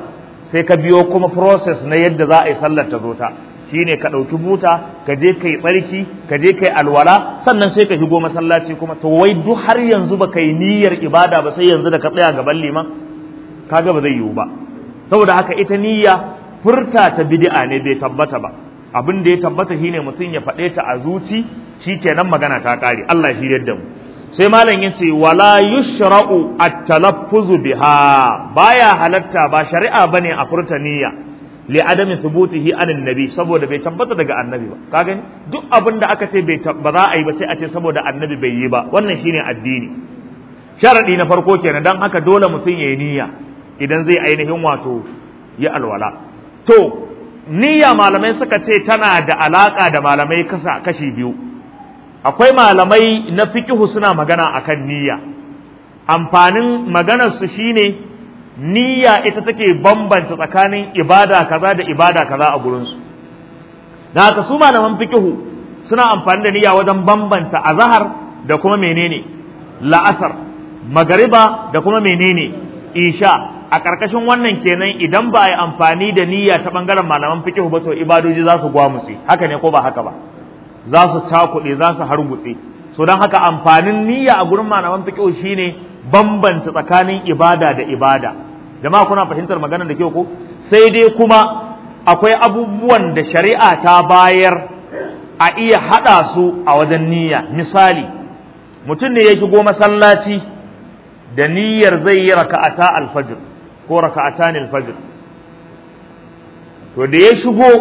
sai ka biyo kuma process na yadda za a yi sallar ta zo ta shine ka ɗauki buta ka je kai tsarki ka je kai alwala sannan sai ka shigo masallaci kuma to wai duk har yanzu ba kai niyyar ibada ba sai yanzu da ka tsaya gaban liman kaga ba zai yiwu ba saboda haka ita niyya furta ta bid'a ne bai tabbata ba abin da ya tabbata shine mutum ya faɗe ta a zuci shikenan magana ta ƙare Allah shi yadda mu sai malam yace wala yushra'u at-talaffuzu biha baya halatta ba shari'a bane a furta niyya li adami thubutihi anin nabi saboda bai tabbata daga annabi ba ka gani duk abin da aka ce bai ba za a yi ba sai a ce saboda annabi bai yi ba wannan shine addini sharadi na farko kenan dan haka dole mutum yayi niyya idan zai ainihin wato ya alwala to niyya malamai suka ce tana da alaka da malamai kasa kashi biyu akwai malamai na fikihu suna magana akan niyya amfanin maganar su shine niyya ita take bambanta tsakanin ibada kaza da ibada kaza a gurin su da haka su malaman fikihu suna amfani da niyya wajen bambanta azhar da kuma menene la'asar magariba da kuma menene isha a ƙarƙashin wannan kenan idan ba a yi amfani da niyya ta ɓangaren malaman fikihu ba to ibadoji za su gwamutse haka ne ko ba haka ba za su cakuɗe za su hargutse so don haka amfanin niyya a gurin malaman fikihu shine bambanta tsakanin ibada da ibada jama'a kuna fahimtar maganar da kyau ko sai dai kuma akwai abubuwan da shari'a ta bayar a iya haɗa su a wajen niyya misali mutum ne ya shigo masallaci da niyyar zai yi raka'ata alfajir ko raka'atan alfajir to da ya shigo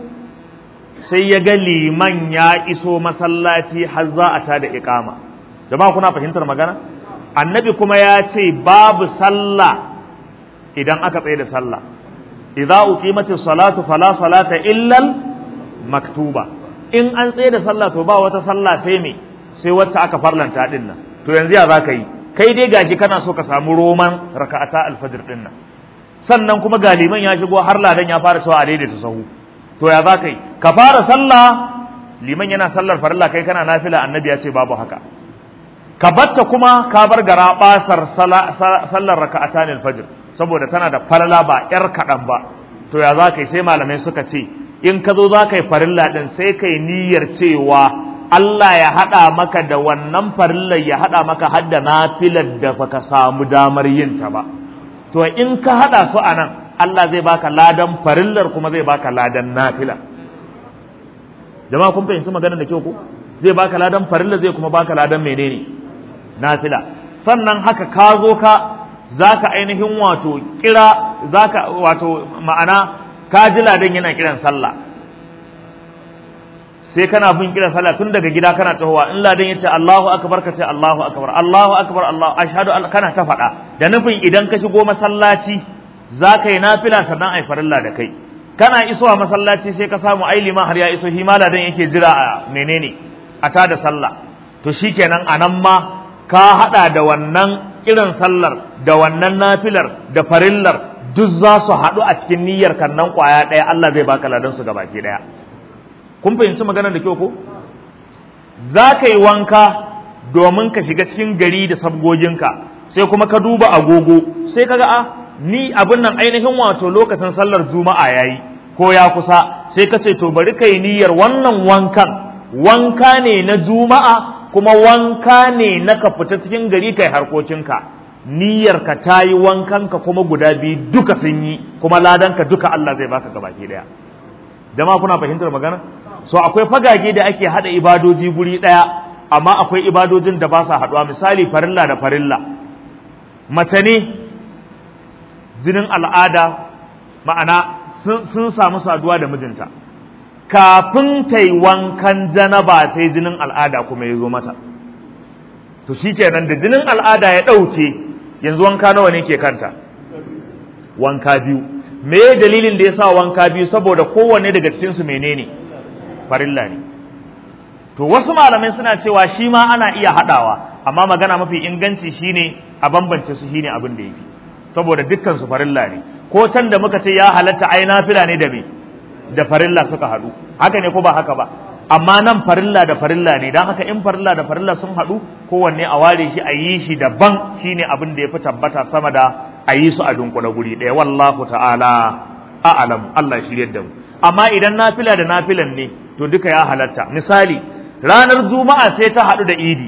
sai ya ga liman ya iso masallaci har za a ta da iqama jama'a kuna fahimtar magana annabi kuma ya ce babu sallah idan aka tsaye da sallah idza uqimatis salatu fala salata illa maktuba in an tsaye da sallah to ba wata sallah sai me sai wacce aka farlanta din nan to yanzu ya zaka yi kai dai gashi kana so ka samu roman raka'ata alfajir din nan sannan kuma ga liman ya shigo har ladan ya fara cewa a daidaita sahu to ya za ka yi ka fara sallah liman yana sallar farilla kai kana nafila annabi ya ce babu haka ka batta kuma ka bar gara basar sallar raka'ata alfajir saboda tana da falala ba yar kaɗan ba to ya za ka yi sai malamai suka ce in ka zo za ka yi farilla din sai ka yi niyyar cewa Allah ya haɗa maka da wannan farillar ya haɗa maka hadda nafilar da baka samu damar yin ta ba to in ka haɗa su a nan Allah zai baka ladan farillar kuma zai baka ladan nafila jama'a kun fahimci maganar da kyau ko zai baka ladan farillar zai kuma baka ladan menene nafila sannan haka ka zo ka zaka ainihin wato kira zaka wato ma'ana ka ji ladan yana kiran sallah sai kana bin kiran sallah tun daga gida kana tahowa in ladan yace Allahu akbar ka ce Allahu akbar Allahu akbar Allah ashhadu an kana ta faɗa da nufin idan ka shigo masallaci za ka yi nafila sannan ai farilla da kai kana isowa masallaci sai ka samu ai liman har ya iso shi ma ladan yake jira a menene a ta da sallah to shikenan anan ma ka hada da wannan kiran sallar da wannan nafilar da farillar duk za su haɗu a cikin niyyar kan nan kwaya ɗaya Allah zai baka ladan su gabaki ɗaya kun fahimci maganar da kyau ko za ka yi wanka domin ka shiga cikin gari da sabgoginka sai kuma ka duba agogo sai ka ga a ni abin nan ainihin wato lokacin sallar juma'a yayi ko ya kusa sai ka ce to bari ka yi niyyar wannan wankan wanka ne na juma'a kuma wanka ne na ka fita cikin gari kai harkokinka niyyar ka ta yi wankanka kuma guda biyu duka sun yi kuma ladanka duka Allah zai baka gabaki daya jama'a kuna fahimtar magana so akwai fagage da ake hada ibadoji guri daya amma akwai ibadojin da ba sa haduwa misali farilla da farilla mace ne jinin al'ada ma'ana sun samu saduwa da mijinta kafin ta yi wankan janaba sai jinin al'ada kuma ya zo mata to shikenan da jinin al'ada ya ɗauke yanzu wanka nawa ne ke kanta wanka biyu me dalilin da ya sa wanka biyu saboda kowanne daga cikinsu menene farilla ne to wasu malamai suna cewa shi ma ana iya haɗawa amma magana mafi inganci shine a bambance su shine abin da yafi saboda dukkan su farilla ne ko can da muka ce ya halatta ai nafila ne da me da farilla suka haɗu haka ne ko ba haka ba amma nan farilla da farilla ne don haka in farilla da farilla sun haɗu kowanne a ware shi a yi shi daban shine abin da ya fi tabbata sama da a yi su a dunkule guri ɗaya wallahu ta'ala a'lam Allah shi yadda mu amma idan nafila da nafilan ne to duka ya halatta misali ranar juma'a sai ta haɗu da idi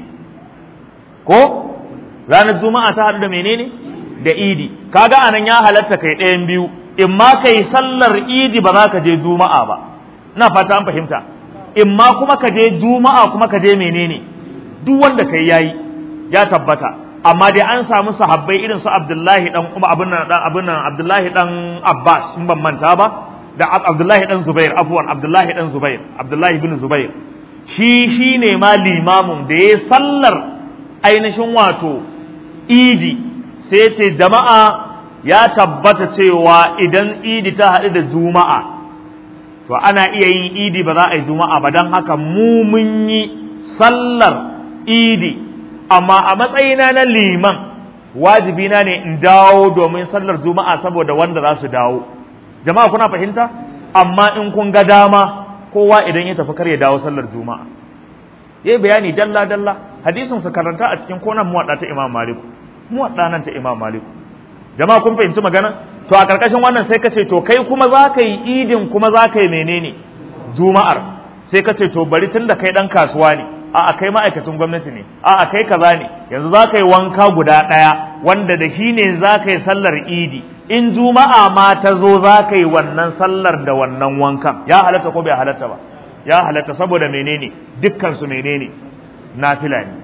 ko ranar juma'a ta haɗu da menene da idi kaga anan ya halatta kai ɗayan biyu in ma kai sallar idi ba za ka je juma'a ba ina fata an fahimta in ma kuma ka je juma'a kuma ka je menene duk wanda kai yayi ya tabbata amma dai an samu sahabbai irin su Abdullahi dan kuma abin nan dan abin nan Abdullahi dan Abbas in ban manta ba da Abdullahi dan Zubair afwan Abdullahi dan Zubair Abdullahi bin Zubair shi shine ma limamin da ya sallar ainihin wato idi sai ce jama'a ya tabbata cewa idan idi ta haɗu da juma'a to ana iya yin idi ba za a yi juma'a ba don haka mu mun yi sallar idi amma a matsayina na liman wajibi na ne in dawo domin sallar juma'a saboda wanda za su dawo jama'a kuna fahimta amma in kun ga dama kowa idan ya tafi kar ya dawo sallar juma'a yayi bayani dalla dalla hadisin su karanta a cikin konan muwadda ta Imam Malik muwadda nan ta Imam Malik jama'a kun fahimci magana to a karkashin wannan sai ka ce to kai kuma za ka yi idin kuma za ka yi menene juma'ar sai ka ce to bari tun da kai dan kasuwa ne a'a kai ma'aikacin gwamnati ne a'a kai kaza ne yanzu za ka yi wanka guda ɗaya wanda da shi ne za ka yi sallar idi in juma'a ma ta zo za ka yi wannan sallar da wannan wankan ya halatta ko bai halatta ba ya halatta saboda menene dukkan su menene nafila ne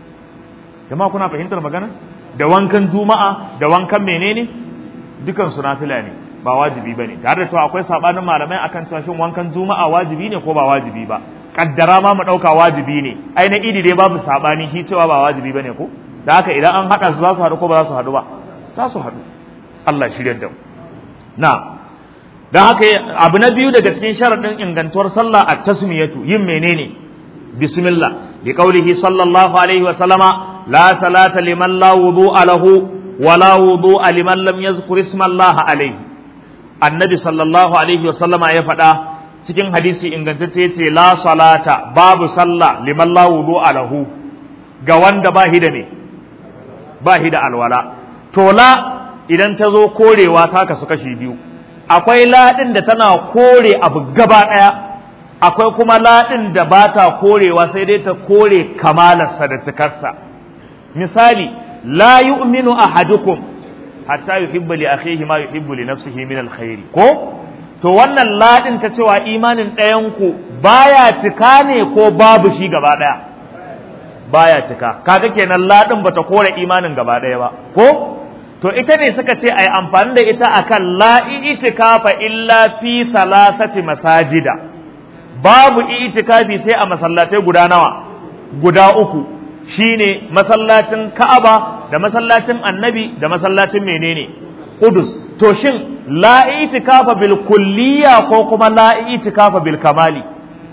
jama'a kuna fahimtar magana da wankan juma'a da wankan menene dukkan su nafila ne ba wajibi bane tare da cewa akwai sabanin malamai akan cewa shin wankan juma'a wajibi ne ko ba wajibi ba kaddara ma mu dauka wajibi ne ai na idi dai babu sabani shi cewa ba wajibi bane ko da haka idan an hada su za su hadu ko ba za su hadu ba za su hadu Allah shirya da mu na dan haka abu na biyu daga cikin sharadin ingantuwar sallah at tasmiyatu yin menene bismillah bi qaulihi sallallahu alaihi wa sallama la salata liman la wudu'a lahu wa la wudu'a liman lam yazkur isma Allah alaihi annabi sallallahu alaihi wa sallama ya faɗa cikin hadisi ingantacce yace la salata babu sallah liman la wudu'a lahu ga wanda ba da ne ba da alwala to la idan ta zo korewa ta kasu kashi biyu akwai laɗin da tana kore abu gaba ɗaya akwai kuma laɗin da ba ta korewa sai dai ta kore kamalarsa da cikarsa misali la yu'minu ahadukum hatta yuhibbu li akhihi ma yuhibbu li nafsihi min alkhairi ko to wannan ladin ta cewa imanin ɗayan ku baya cika ne ko babu shi gaba ɗaya baya cika kaga kenan ladin bata kore imanin gaba ɗaya ba ko to ita ne suka ce ai amfani da ita akan la itikafa illa fi salasati masajida babu itikafi sai a masallatai guda nawa guda uku shine masallacin Ka'aba da masallacin Annabi da masallacin menene Qudus to shin la itikafa bil kulliya ko kuma la itikafa bil kamali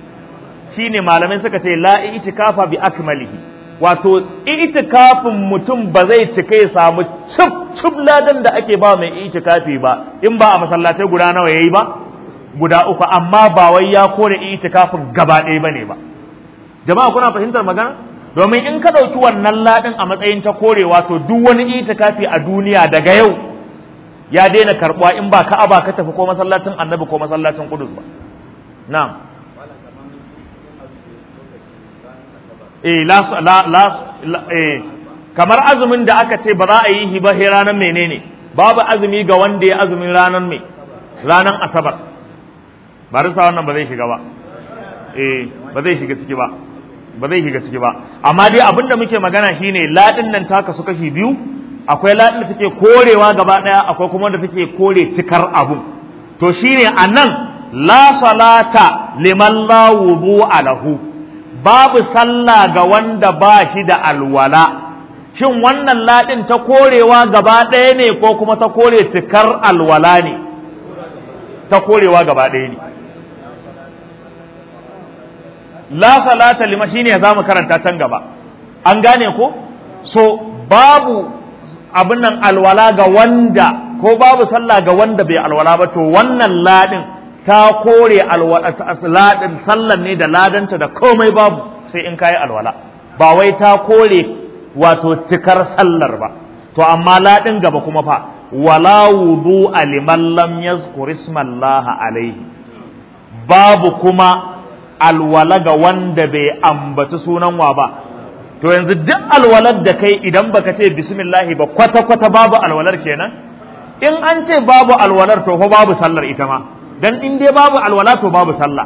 shine malamai suka ce la itikafa bi akmalihi wato itikafin mutum ba zai cika ya samu cip cip ladan da ake ba mai itikafi ba in ba a masallatai guda nawa yayi ba guda uku amma ba wai ya kore itikafin gaba ɗaya bane ba jama'a kuna fahimtar magana domin in ka ɗauki wannan laɗin a matsayin ta korewa to duk wani itikafi a duniya daga yau ya daina karɓuwa in ba ka'aba ka tafi ko masallacin annabi ko masallacin kudus ba na'am eh la la la eh kamar azumin da aka ce ba za a yi shi ba ranar menene babu azumi ga wanda ya azumin ranar me ranar asabar ba risa wannan ba zai shiga ba eh ba zai shiga ciki ba ba zai shiga ciki ba amma dai abin da muke magana shine ladin nan ta kasu kashi biyu akwai ladin da take korewa gaba daya akwai kuma da take kore cikar abu to shine anan la salata liman la wudu'a lahu babu sallah ga wanda ba shi da alwala shin wannan ladin ta korewa gaba daya ne ko kuma ta kore cikar alwala ne ta korewa gaba daya ne la salata lima shine za mu karanta can gaba an gane ko so babu abin nan alwala ga wanda ko babu sallah ga wanda bai alwala ba to wannan ladin ta kore alwala ladin sallan ne da ladanta da komai babu sai in kai alwala ba wai ta kore wato cikar sallar ba to amma ladin gaba kuma fa wala wudu'a liman lam yazkur ismallaha alaihi babu kuma alwala ga wanda bai ambaci sunan wa ba to yanzu duk alwalar da kai idan baka ce bismillahi ba kwata kwata babu alwalar kenan in an ce babu alwalar to fa babu sallar ita ma dan in dai babu alwala to babu sallah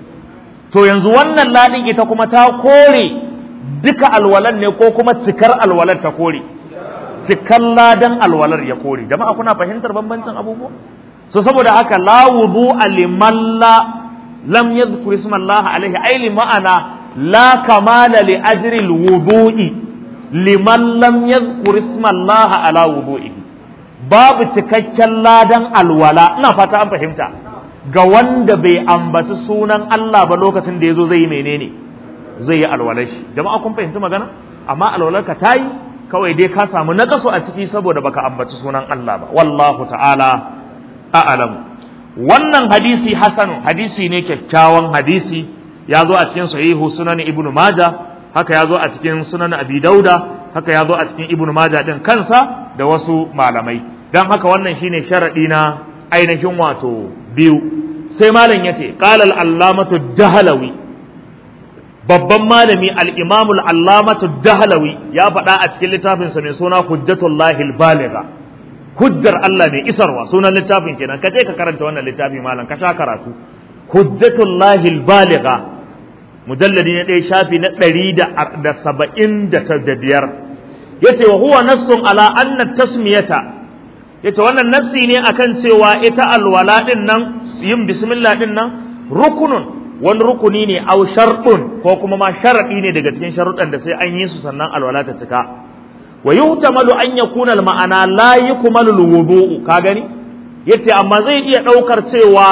to yanzu wannan ladin ita kuma ta kore duka alwalar ne ko kuma cikar alwalar ta kore cikar ladan alwalar ya kore jama'a kuna fahimtar bambancin abubuwa so saboda haka la wudu liman la lam yadhkur isma Allah alaihi ay li ma'ana la kamala li ajri alwudu'i liman lam yadhkur isma Allah ala wudu'ihi babu cikakken ladan alwala ina fata an fahimta ga wanda bai ambaci sunan Allah ba lokacin da yazo zai yi menene zai yi alwalar shi jama'a kun fahimci magana amma alwalar ka tayi kawai dai ka samu nakasu a ciki saboda baka ambaci sunan Allah ba wallahu ta'ala a'lamu wannan hadisi hasanu hadisi ne kyakkyawan hadisi ya zo a cikin sahihu sunan ibnu maja haka ya zo a cikin sunan abi dauda haka ya zo a cikin ibnu maja din kansa da wasu malamai dan haka wannan shine sharadi na ainihin wato biyu sai malam yace qala al-allamatu dahlawi babban malami al-imam al-allamatu dahlawi ya faɗa a cikin littafinsa mai suna hujjatullahi al-baligha hujjar Allah mai isarwa sunan littafin kenan ka je ka karanta wannan littafi malam ka sha karatu hujjatullahi al-baligha mujalladi na ɗaya shafi na ɗari da saba'in da biyar yace wa huwa nassun ala anna tasmiyata yace wannan nassi ne akan cewa ita alwala din nan yin bismillah din nan rukunun wani rukuni ne au sharɗun ko kuma ma sharaɗi ne daga cikin sharuɗan da sai an yi su sannan alwala ta cika wa yuhtamalu an yakuna al-ma'ana la yukmalu al-wudu'u ka gani yace amma zai iya ɗaukar cewa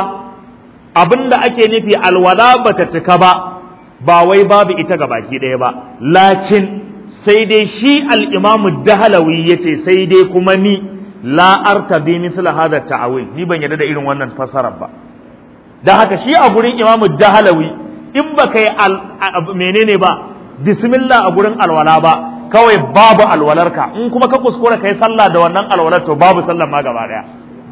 abinda ake nufi alwala bata cika ba ba wai babu ita ga baki ɗaya ba lakin sai dai shi al-imamu dahalawi yace sai dai kuma ni la artabi mithla hadha ta'awil ni ban yarda da irin wannan fasarar ba da haka shi a gurin imamu dahalawi in ba kai menene ba bismillah a gurin alwala ba kawai babu alwalarka in kuma ka kuskura kai sallah da wannan alwalar to babu sallar ma gaba daya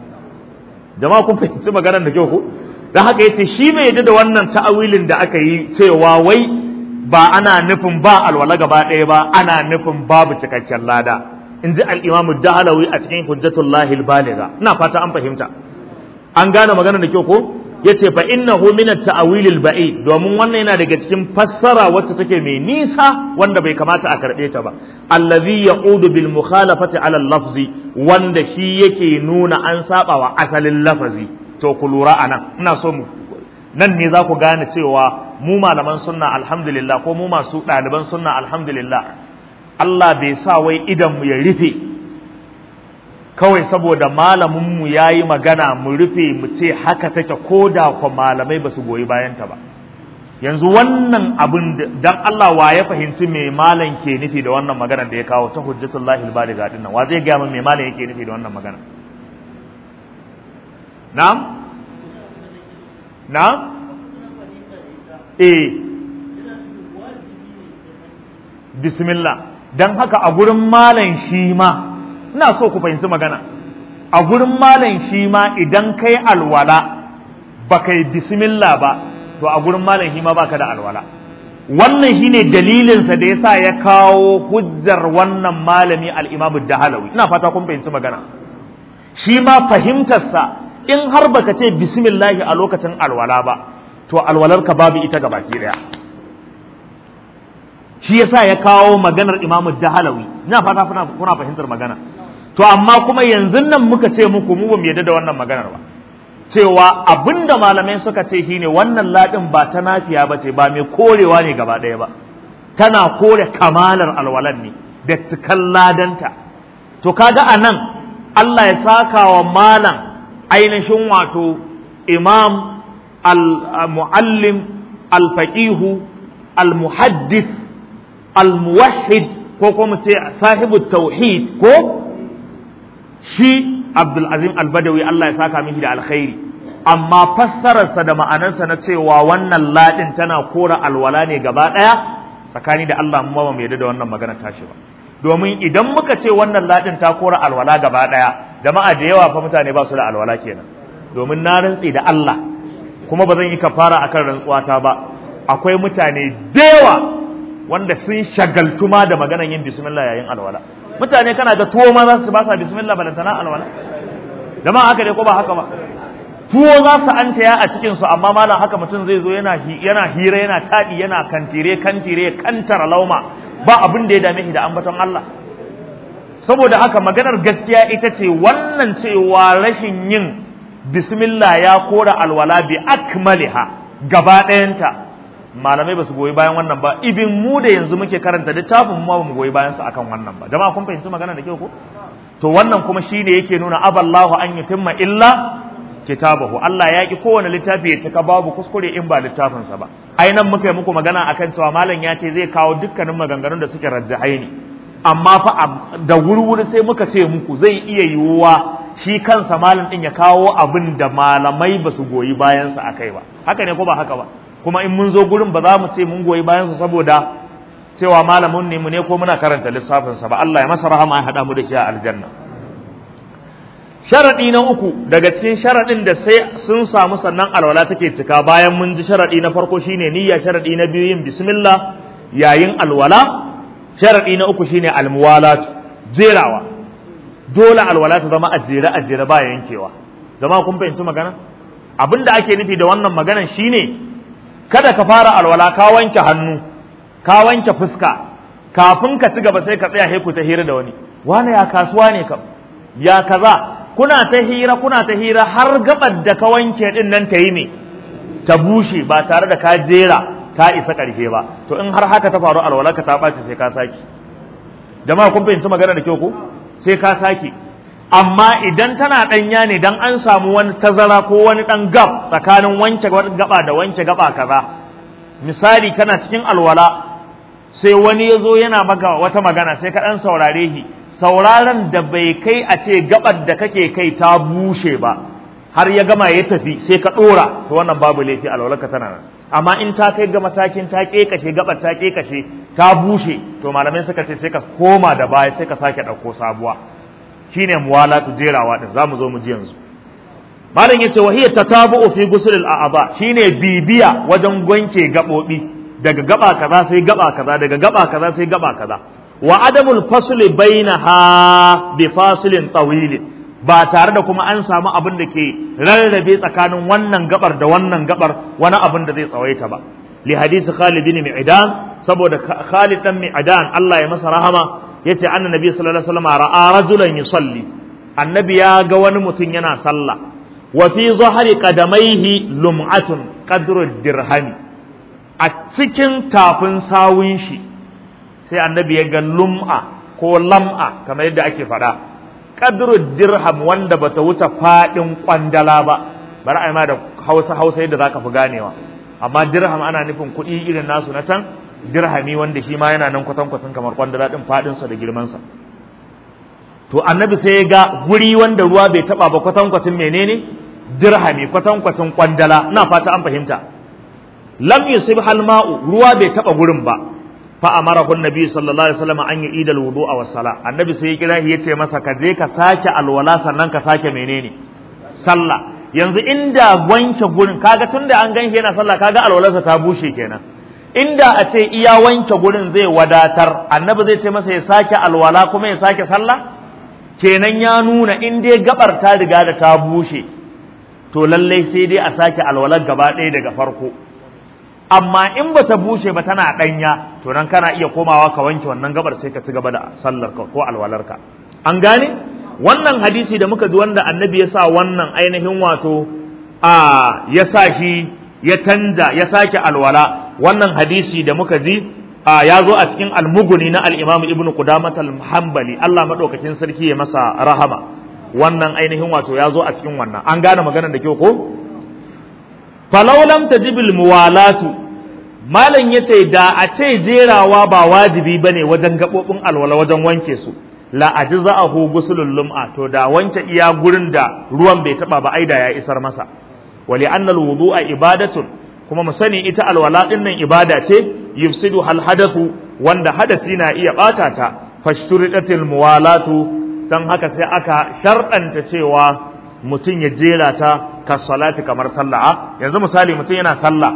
jama'a kun fahimci maganar da kyau ko dan haka yace shi bai yadda da wannan ta'awilin da aka yi cewa wai ba ana nufin ba alwala gaba daya ba ana nufin babu cikakken lada in ji al-imamu dahalawi a cikin hujjatullahi al-baligha ina fata an fahimta an gane maganar da kyau ko yace fa innahu min at-ta'wil al-ba'id domin wannan yana daga cikin fassara wacce take mai nisa wanda bai kamata a karbe ta ba allazi ya'udu bil mukhalafati ala al-lafzi wanda shi yake nuna an saba wa asalin lafazi to ku lura anan ina so mu nan ne za ku gane cewa mu malaman sunna alhamdulillah ko mu masu ɗaliban sunna alhamdulillah Allah bai sa wai idan mu ya rufe kawai saboda malaminmu ya yi magana mu rufe mu ce haka take ko da kwa malamai ba su goyi bayanta ba yanzu wannan abin dan Allah wa ya fahimci me malam ke nufi da wannan magana da ya kawo ta hujjatullahi albaliga din nan wa zai ga min me malam yake nufi da wannan magana na'am na'am eh bismillah dan haka a gurin malam shi ma ina so ku fahimci magana a gurin malam shi ma idan kai alwala ba kai bismillah ba to a gurin malam shi ma baka da alwala wannan shine dalilinsa da yasa ya kawo hujjar wannan malami al-Imam Dahalawi ina fata kun fahimci magana shi ma fahimtarsa in har baka ce bismillah a lokacin alwala ba to alwalarka babu ita ga baki daya shi yasa ya kawo maganar Imam Dahalawi ina fata kuna fahimtar magana to amma kuma yanzu nan muka ce muku mu ba mu yadda da wannan maganar ba cewa abinda malamai suka ce shine wannan ladin ba ta nafiya ba ce ba mai korewa ne gaba ɗaya ba tana kore kamalar alwalan ne da cikan ladanta to kaga anan Allah ya saka wa malam ainihin wato imam al-muallim al-faqihu al-muhaddith al-muwahhid ko kuma ce sahibu tauhid ko shi Abdul Azim Al-Badawi Allah ya saka mishi da alkhairi amma fassararsa da ma'anarsa na cewa wannan ladin tana kora alwala ne gaba daya tsakani da Allah mu ba mu yarda da wannan magana tashi ba domin idan muka ce wannan ladin ta kora alwala gaba daya jama'a da yawa fa mutane ba su da alwala kenan domin na rantsi da Allah kuma ba zan yi kafara akan rantsuwata ba akwai mutane da yawa wanda sun shagaltu ma da maganan yin bismillah yayin alwala mutane kana ga tuwo ma za su ba sa bismillah balantana alwala jama'a haka dai ko ba haka ba tuwo za su an taya a cikin su amma malam haka mutum zai zo yana yana hira yana tadi yana kantire kantire kantara lauma ba abin da ya dame shi da ambaton Allah saboda haka maganar gaskiya ita ce wannan cewa rashin yin bismillah ya kora alwala bi akmaliha gaba ɗayanta malamai ba su goyi bayan wannan ba ibin mu da yanzu muke karanta littafin mu ba mu goyi bayan su akan wannan ba jama'a kun fahimci magana da kyau ko to wannan kuma shine yake nuna aballahu an yutimma illa kitabahu Allah ya ki kowane littafi ya cika babu kuskure in ba littafin sa ba ai nan muka yi muku magana akan cewa malam ya ce zai kawo dukkanin maganganun da suke rajjahai ne amma fa da wurwuri sai muka ce muku zai iya yiwuwa shi kansa malam din ya kawo abin da malamai ba su goyi bayan sa akai ba haka ne ko ba haka ba kuma in mun zo gurin ba za mu ce mun goyi bayan sa saboda cewa malamin ne mu ne ko muna karanta lissafin sa ba Allah ya masa rahama ya hada mu da shi a aljanna sharadi na uku daga cikin sharadin da sai sun samu sannan alwala take cika bayan mun ji sharadi na farko shine niyya sharadi na biyu yin bismillah yayin alwala sharadi na uku shine almuwalat jerawa dole alwala ta zama a jere a jere ba yankewa zama kun fahimci magana abinda ake nufi da wannan maganan shine kada ka fara alwala ka wanke hannu ka wanke fuska kafin ka ci gaba sai ka tsaya ku ta hira da wani wani ya kasuwa ne kam ya kaza kuna ta hira kuna ta hira har gabar da ka wanke din nan ta yi ne ta bushe ba tare da ka jera ta isa ƙarshe ba to in har haka ta faru alwala ka ta ɓaci sai ka saki jama'a kun fahimci magana da kyau ko sai ka saki amma idan tana ɗanya ne dan an samu wani tazara ko wani ɗan gab tsakanin wanke gaba da wanke gaba kaza misali kana cikin alwala sai wani ya zo yana maka wata magana sai ka ɗan saurare shi sauraron da bai kai a ce gabar da kake kai ta bushe ba har ya gama ya tafi sai ka ɗora to wannan babu laifi alwalarka tana nan amma in ta kai ga matakin ta ƙeƙashe gabar ta ƙeƙashe ta bushe to malamai suka ce sai ka koma da baya sai ka sake ɗauko sabuwa shine muwalatu jerawa din zamu zo mu ji yanzu malam yace wa hiya tatabu'u fi ghusl al-a'dha shine bibiya wajen wanke gabobi daga gaba kaza sai gaba kaza daga gaba kaza sai gaba kaza wa adamul fasl bainaha bi fasilin tawil ba tare da kuma an samu abin da ke rarrabe tsakanin wannan gabar da wannan gabar wani abin da zai tsawaita ba li hadisi Khalid bin Mi'dan saboda Khalid dan Mi'dan Allah ya masa rahama yace annabi sallallahu alaihi wasallam ra'a rajulan yusalli annabi ya ga wani mutum yana sallah wa fi zahri qadamaihi lum'atun qadru dirhami a cikin tafin sawun shi sai annabi ya ga lum'a ko lam'a kamar yadda ake faɗa qadru dirham wanda bata wuce fadin kwandala ba bari ai ma da Hausa Hausa yadda zaka fi ganewa amma dirham ana nufin kuɗi irin nasu na can dirhami wanda shi ma yana nan kwatankwacin kamar kwandala din fadinsa da girmansa to annabi sai ya ga guri wanda ruwa bai taba ba kwatankwacin menene dirhami kwatankwacin kwandala ina fata an fahimta lam yusib hal ma'u ruwa bai taba gurin ba fa amarahu annabi sallallahu alaihi wasallam an yi idal wudu'a was sala annabi sai ya kira shi yace masa ka je ka sake alwala sannan ka sake menene sallah yanzu inda wanke gurin kaga tunda an ganshi yana sallah kaga alwalarsa ta bushe kenan inda a ce iya wanke gurin zai wadatar annabi zai ce masa ya sake alwala kuma ya sake sallah kenan ya nuna in dai gabar ta riga da ta bushe to lallai sai dai a sake alwalar gaba ɗaya daga farko amma in ba ta bushe ba tana ɗanya to nan kana iya komawa ka wanke wannan gabar sai ka ci gaba da sallar ka ko alwalarka an gane wannan hadisi da muka ji wanda annabi ya sa wannan ainihin wato a ya sa shi ya canja ya sake alwala wannan hadisi da muka ji ya zo a cikin almuguni na al-Imam Ibn Qudamah al-Hanbali Allah madaukakin sarki ya masa rahama wannan ainihin wato ya zo a cikin wannan an gane maganar da kyau ko falau lam tajibil muwalatu malam yace da a ce jerawa ba wajibi bane wajen gabobin alwala wajen wanke su la ajza'ahu gusulul lum'a to da wanke iya gurin da ruwan bai taba ba aida ya isar masa wali anna al-wudu'a ibadatun kuma mu sani ita alwala din nan ibada ce yufsidu hal hadathu wanda hadasi na iya bata ta fashturidatil muwalatu don haka sai aka sharɗanta cewa mutum ya jera ta ka salati kamar sallah yanzu misali mutum yana sallah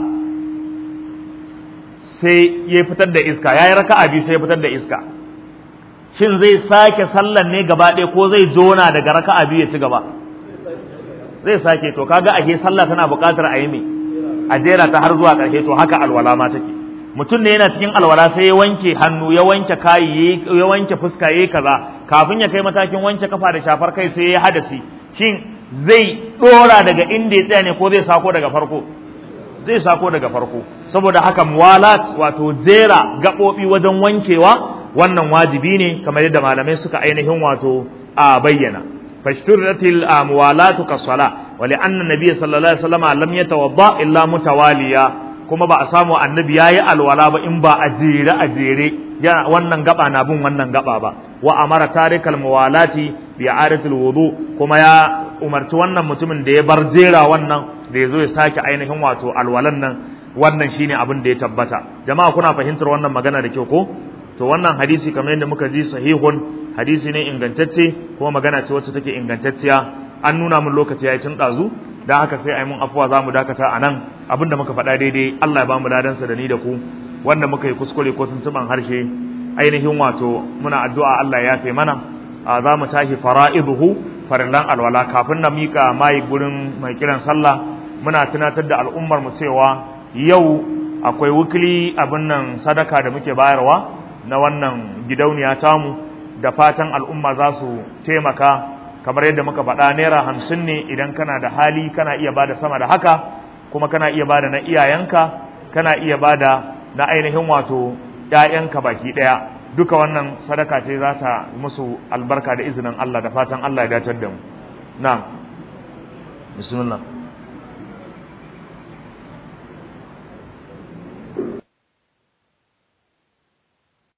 sai ya fitar da iska ya yi raka'a biyu sai ya fitar da iska shin zai sake sallan ne gaba ɗaya ko zai jona daga raka'a biyu ya ci gaba zai sake to kaga ashe sallah tana buƙatar a yi me a jera ta har zuwa ƙarshe to haka alwala ma take mutum ne yana cikin alwala sai ya wanke hannu ya wanke kayi ya wanke fuska yayi kaza kafin ya kai matakin wanke kafa da shafar kai sai ya hadasi shin zai dora daga inda ya tsaya ne ko zai sako daga farko zai sako daga farko saboda haka muwalat wato jera gaɓoɓi wajen wankewa wannan wajibi ne kamar yadda malamai suka ainihin wato a bayyana fashturatil muwalatu kasala wa li anna nabiyyi sallallahu alaihi wasallam lam yatawadda illa mutawaliya kuma ba a samu annabi yayi alwala ba in ba a jere a jere wannan gaba na bin wannan gaba ba wa amara tarikal muwalati bi i'adatil wudu kuma ya umarci wannan mutumin da ya bar jera wannan da ya zo ya sake ainihin wato alwalan nan wannan shine abin da ya tabbata jama'a kuna fahimtar wannan magana da kyau ko to wannan hadisi kamar yadda muka ji sahihun hadisi ne ingantacce kuma magana ce wacce take ingantacciya an nuna mun lokaci yayi tun dazu dan haka sai ai mun afuwa zamu dakata anan abinda muka faɗa daidai Allah ya bamu ladan sa da ni da ku wanda muka yi kuskure ko tuntuban harshe ainihin wato muna addu'a Allah ya yafe mana za mu tashi fara'iduhu farillan alwala kafin na mika mai gurin mai kiran sallah muna tunatar da al'ummar mu cewa yau akwai wukili abin nan sadaka da muke bayarwa na wannan gidauniya tamu da fatan al'umma za su taimaka kamar yadda muka faɗa naira hamsin ne idan kana da hali kana iya bada sama da haka kuma kana iya bada na iyayenka kana iya bada na ainihin wato ‘ya'yanka baki ɗaya duka wannan sadaka ce za ta musu albarka da izinin Allah da fatan Allah ya datar da mu na bismillah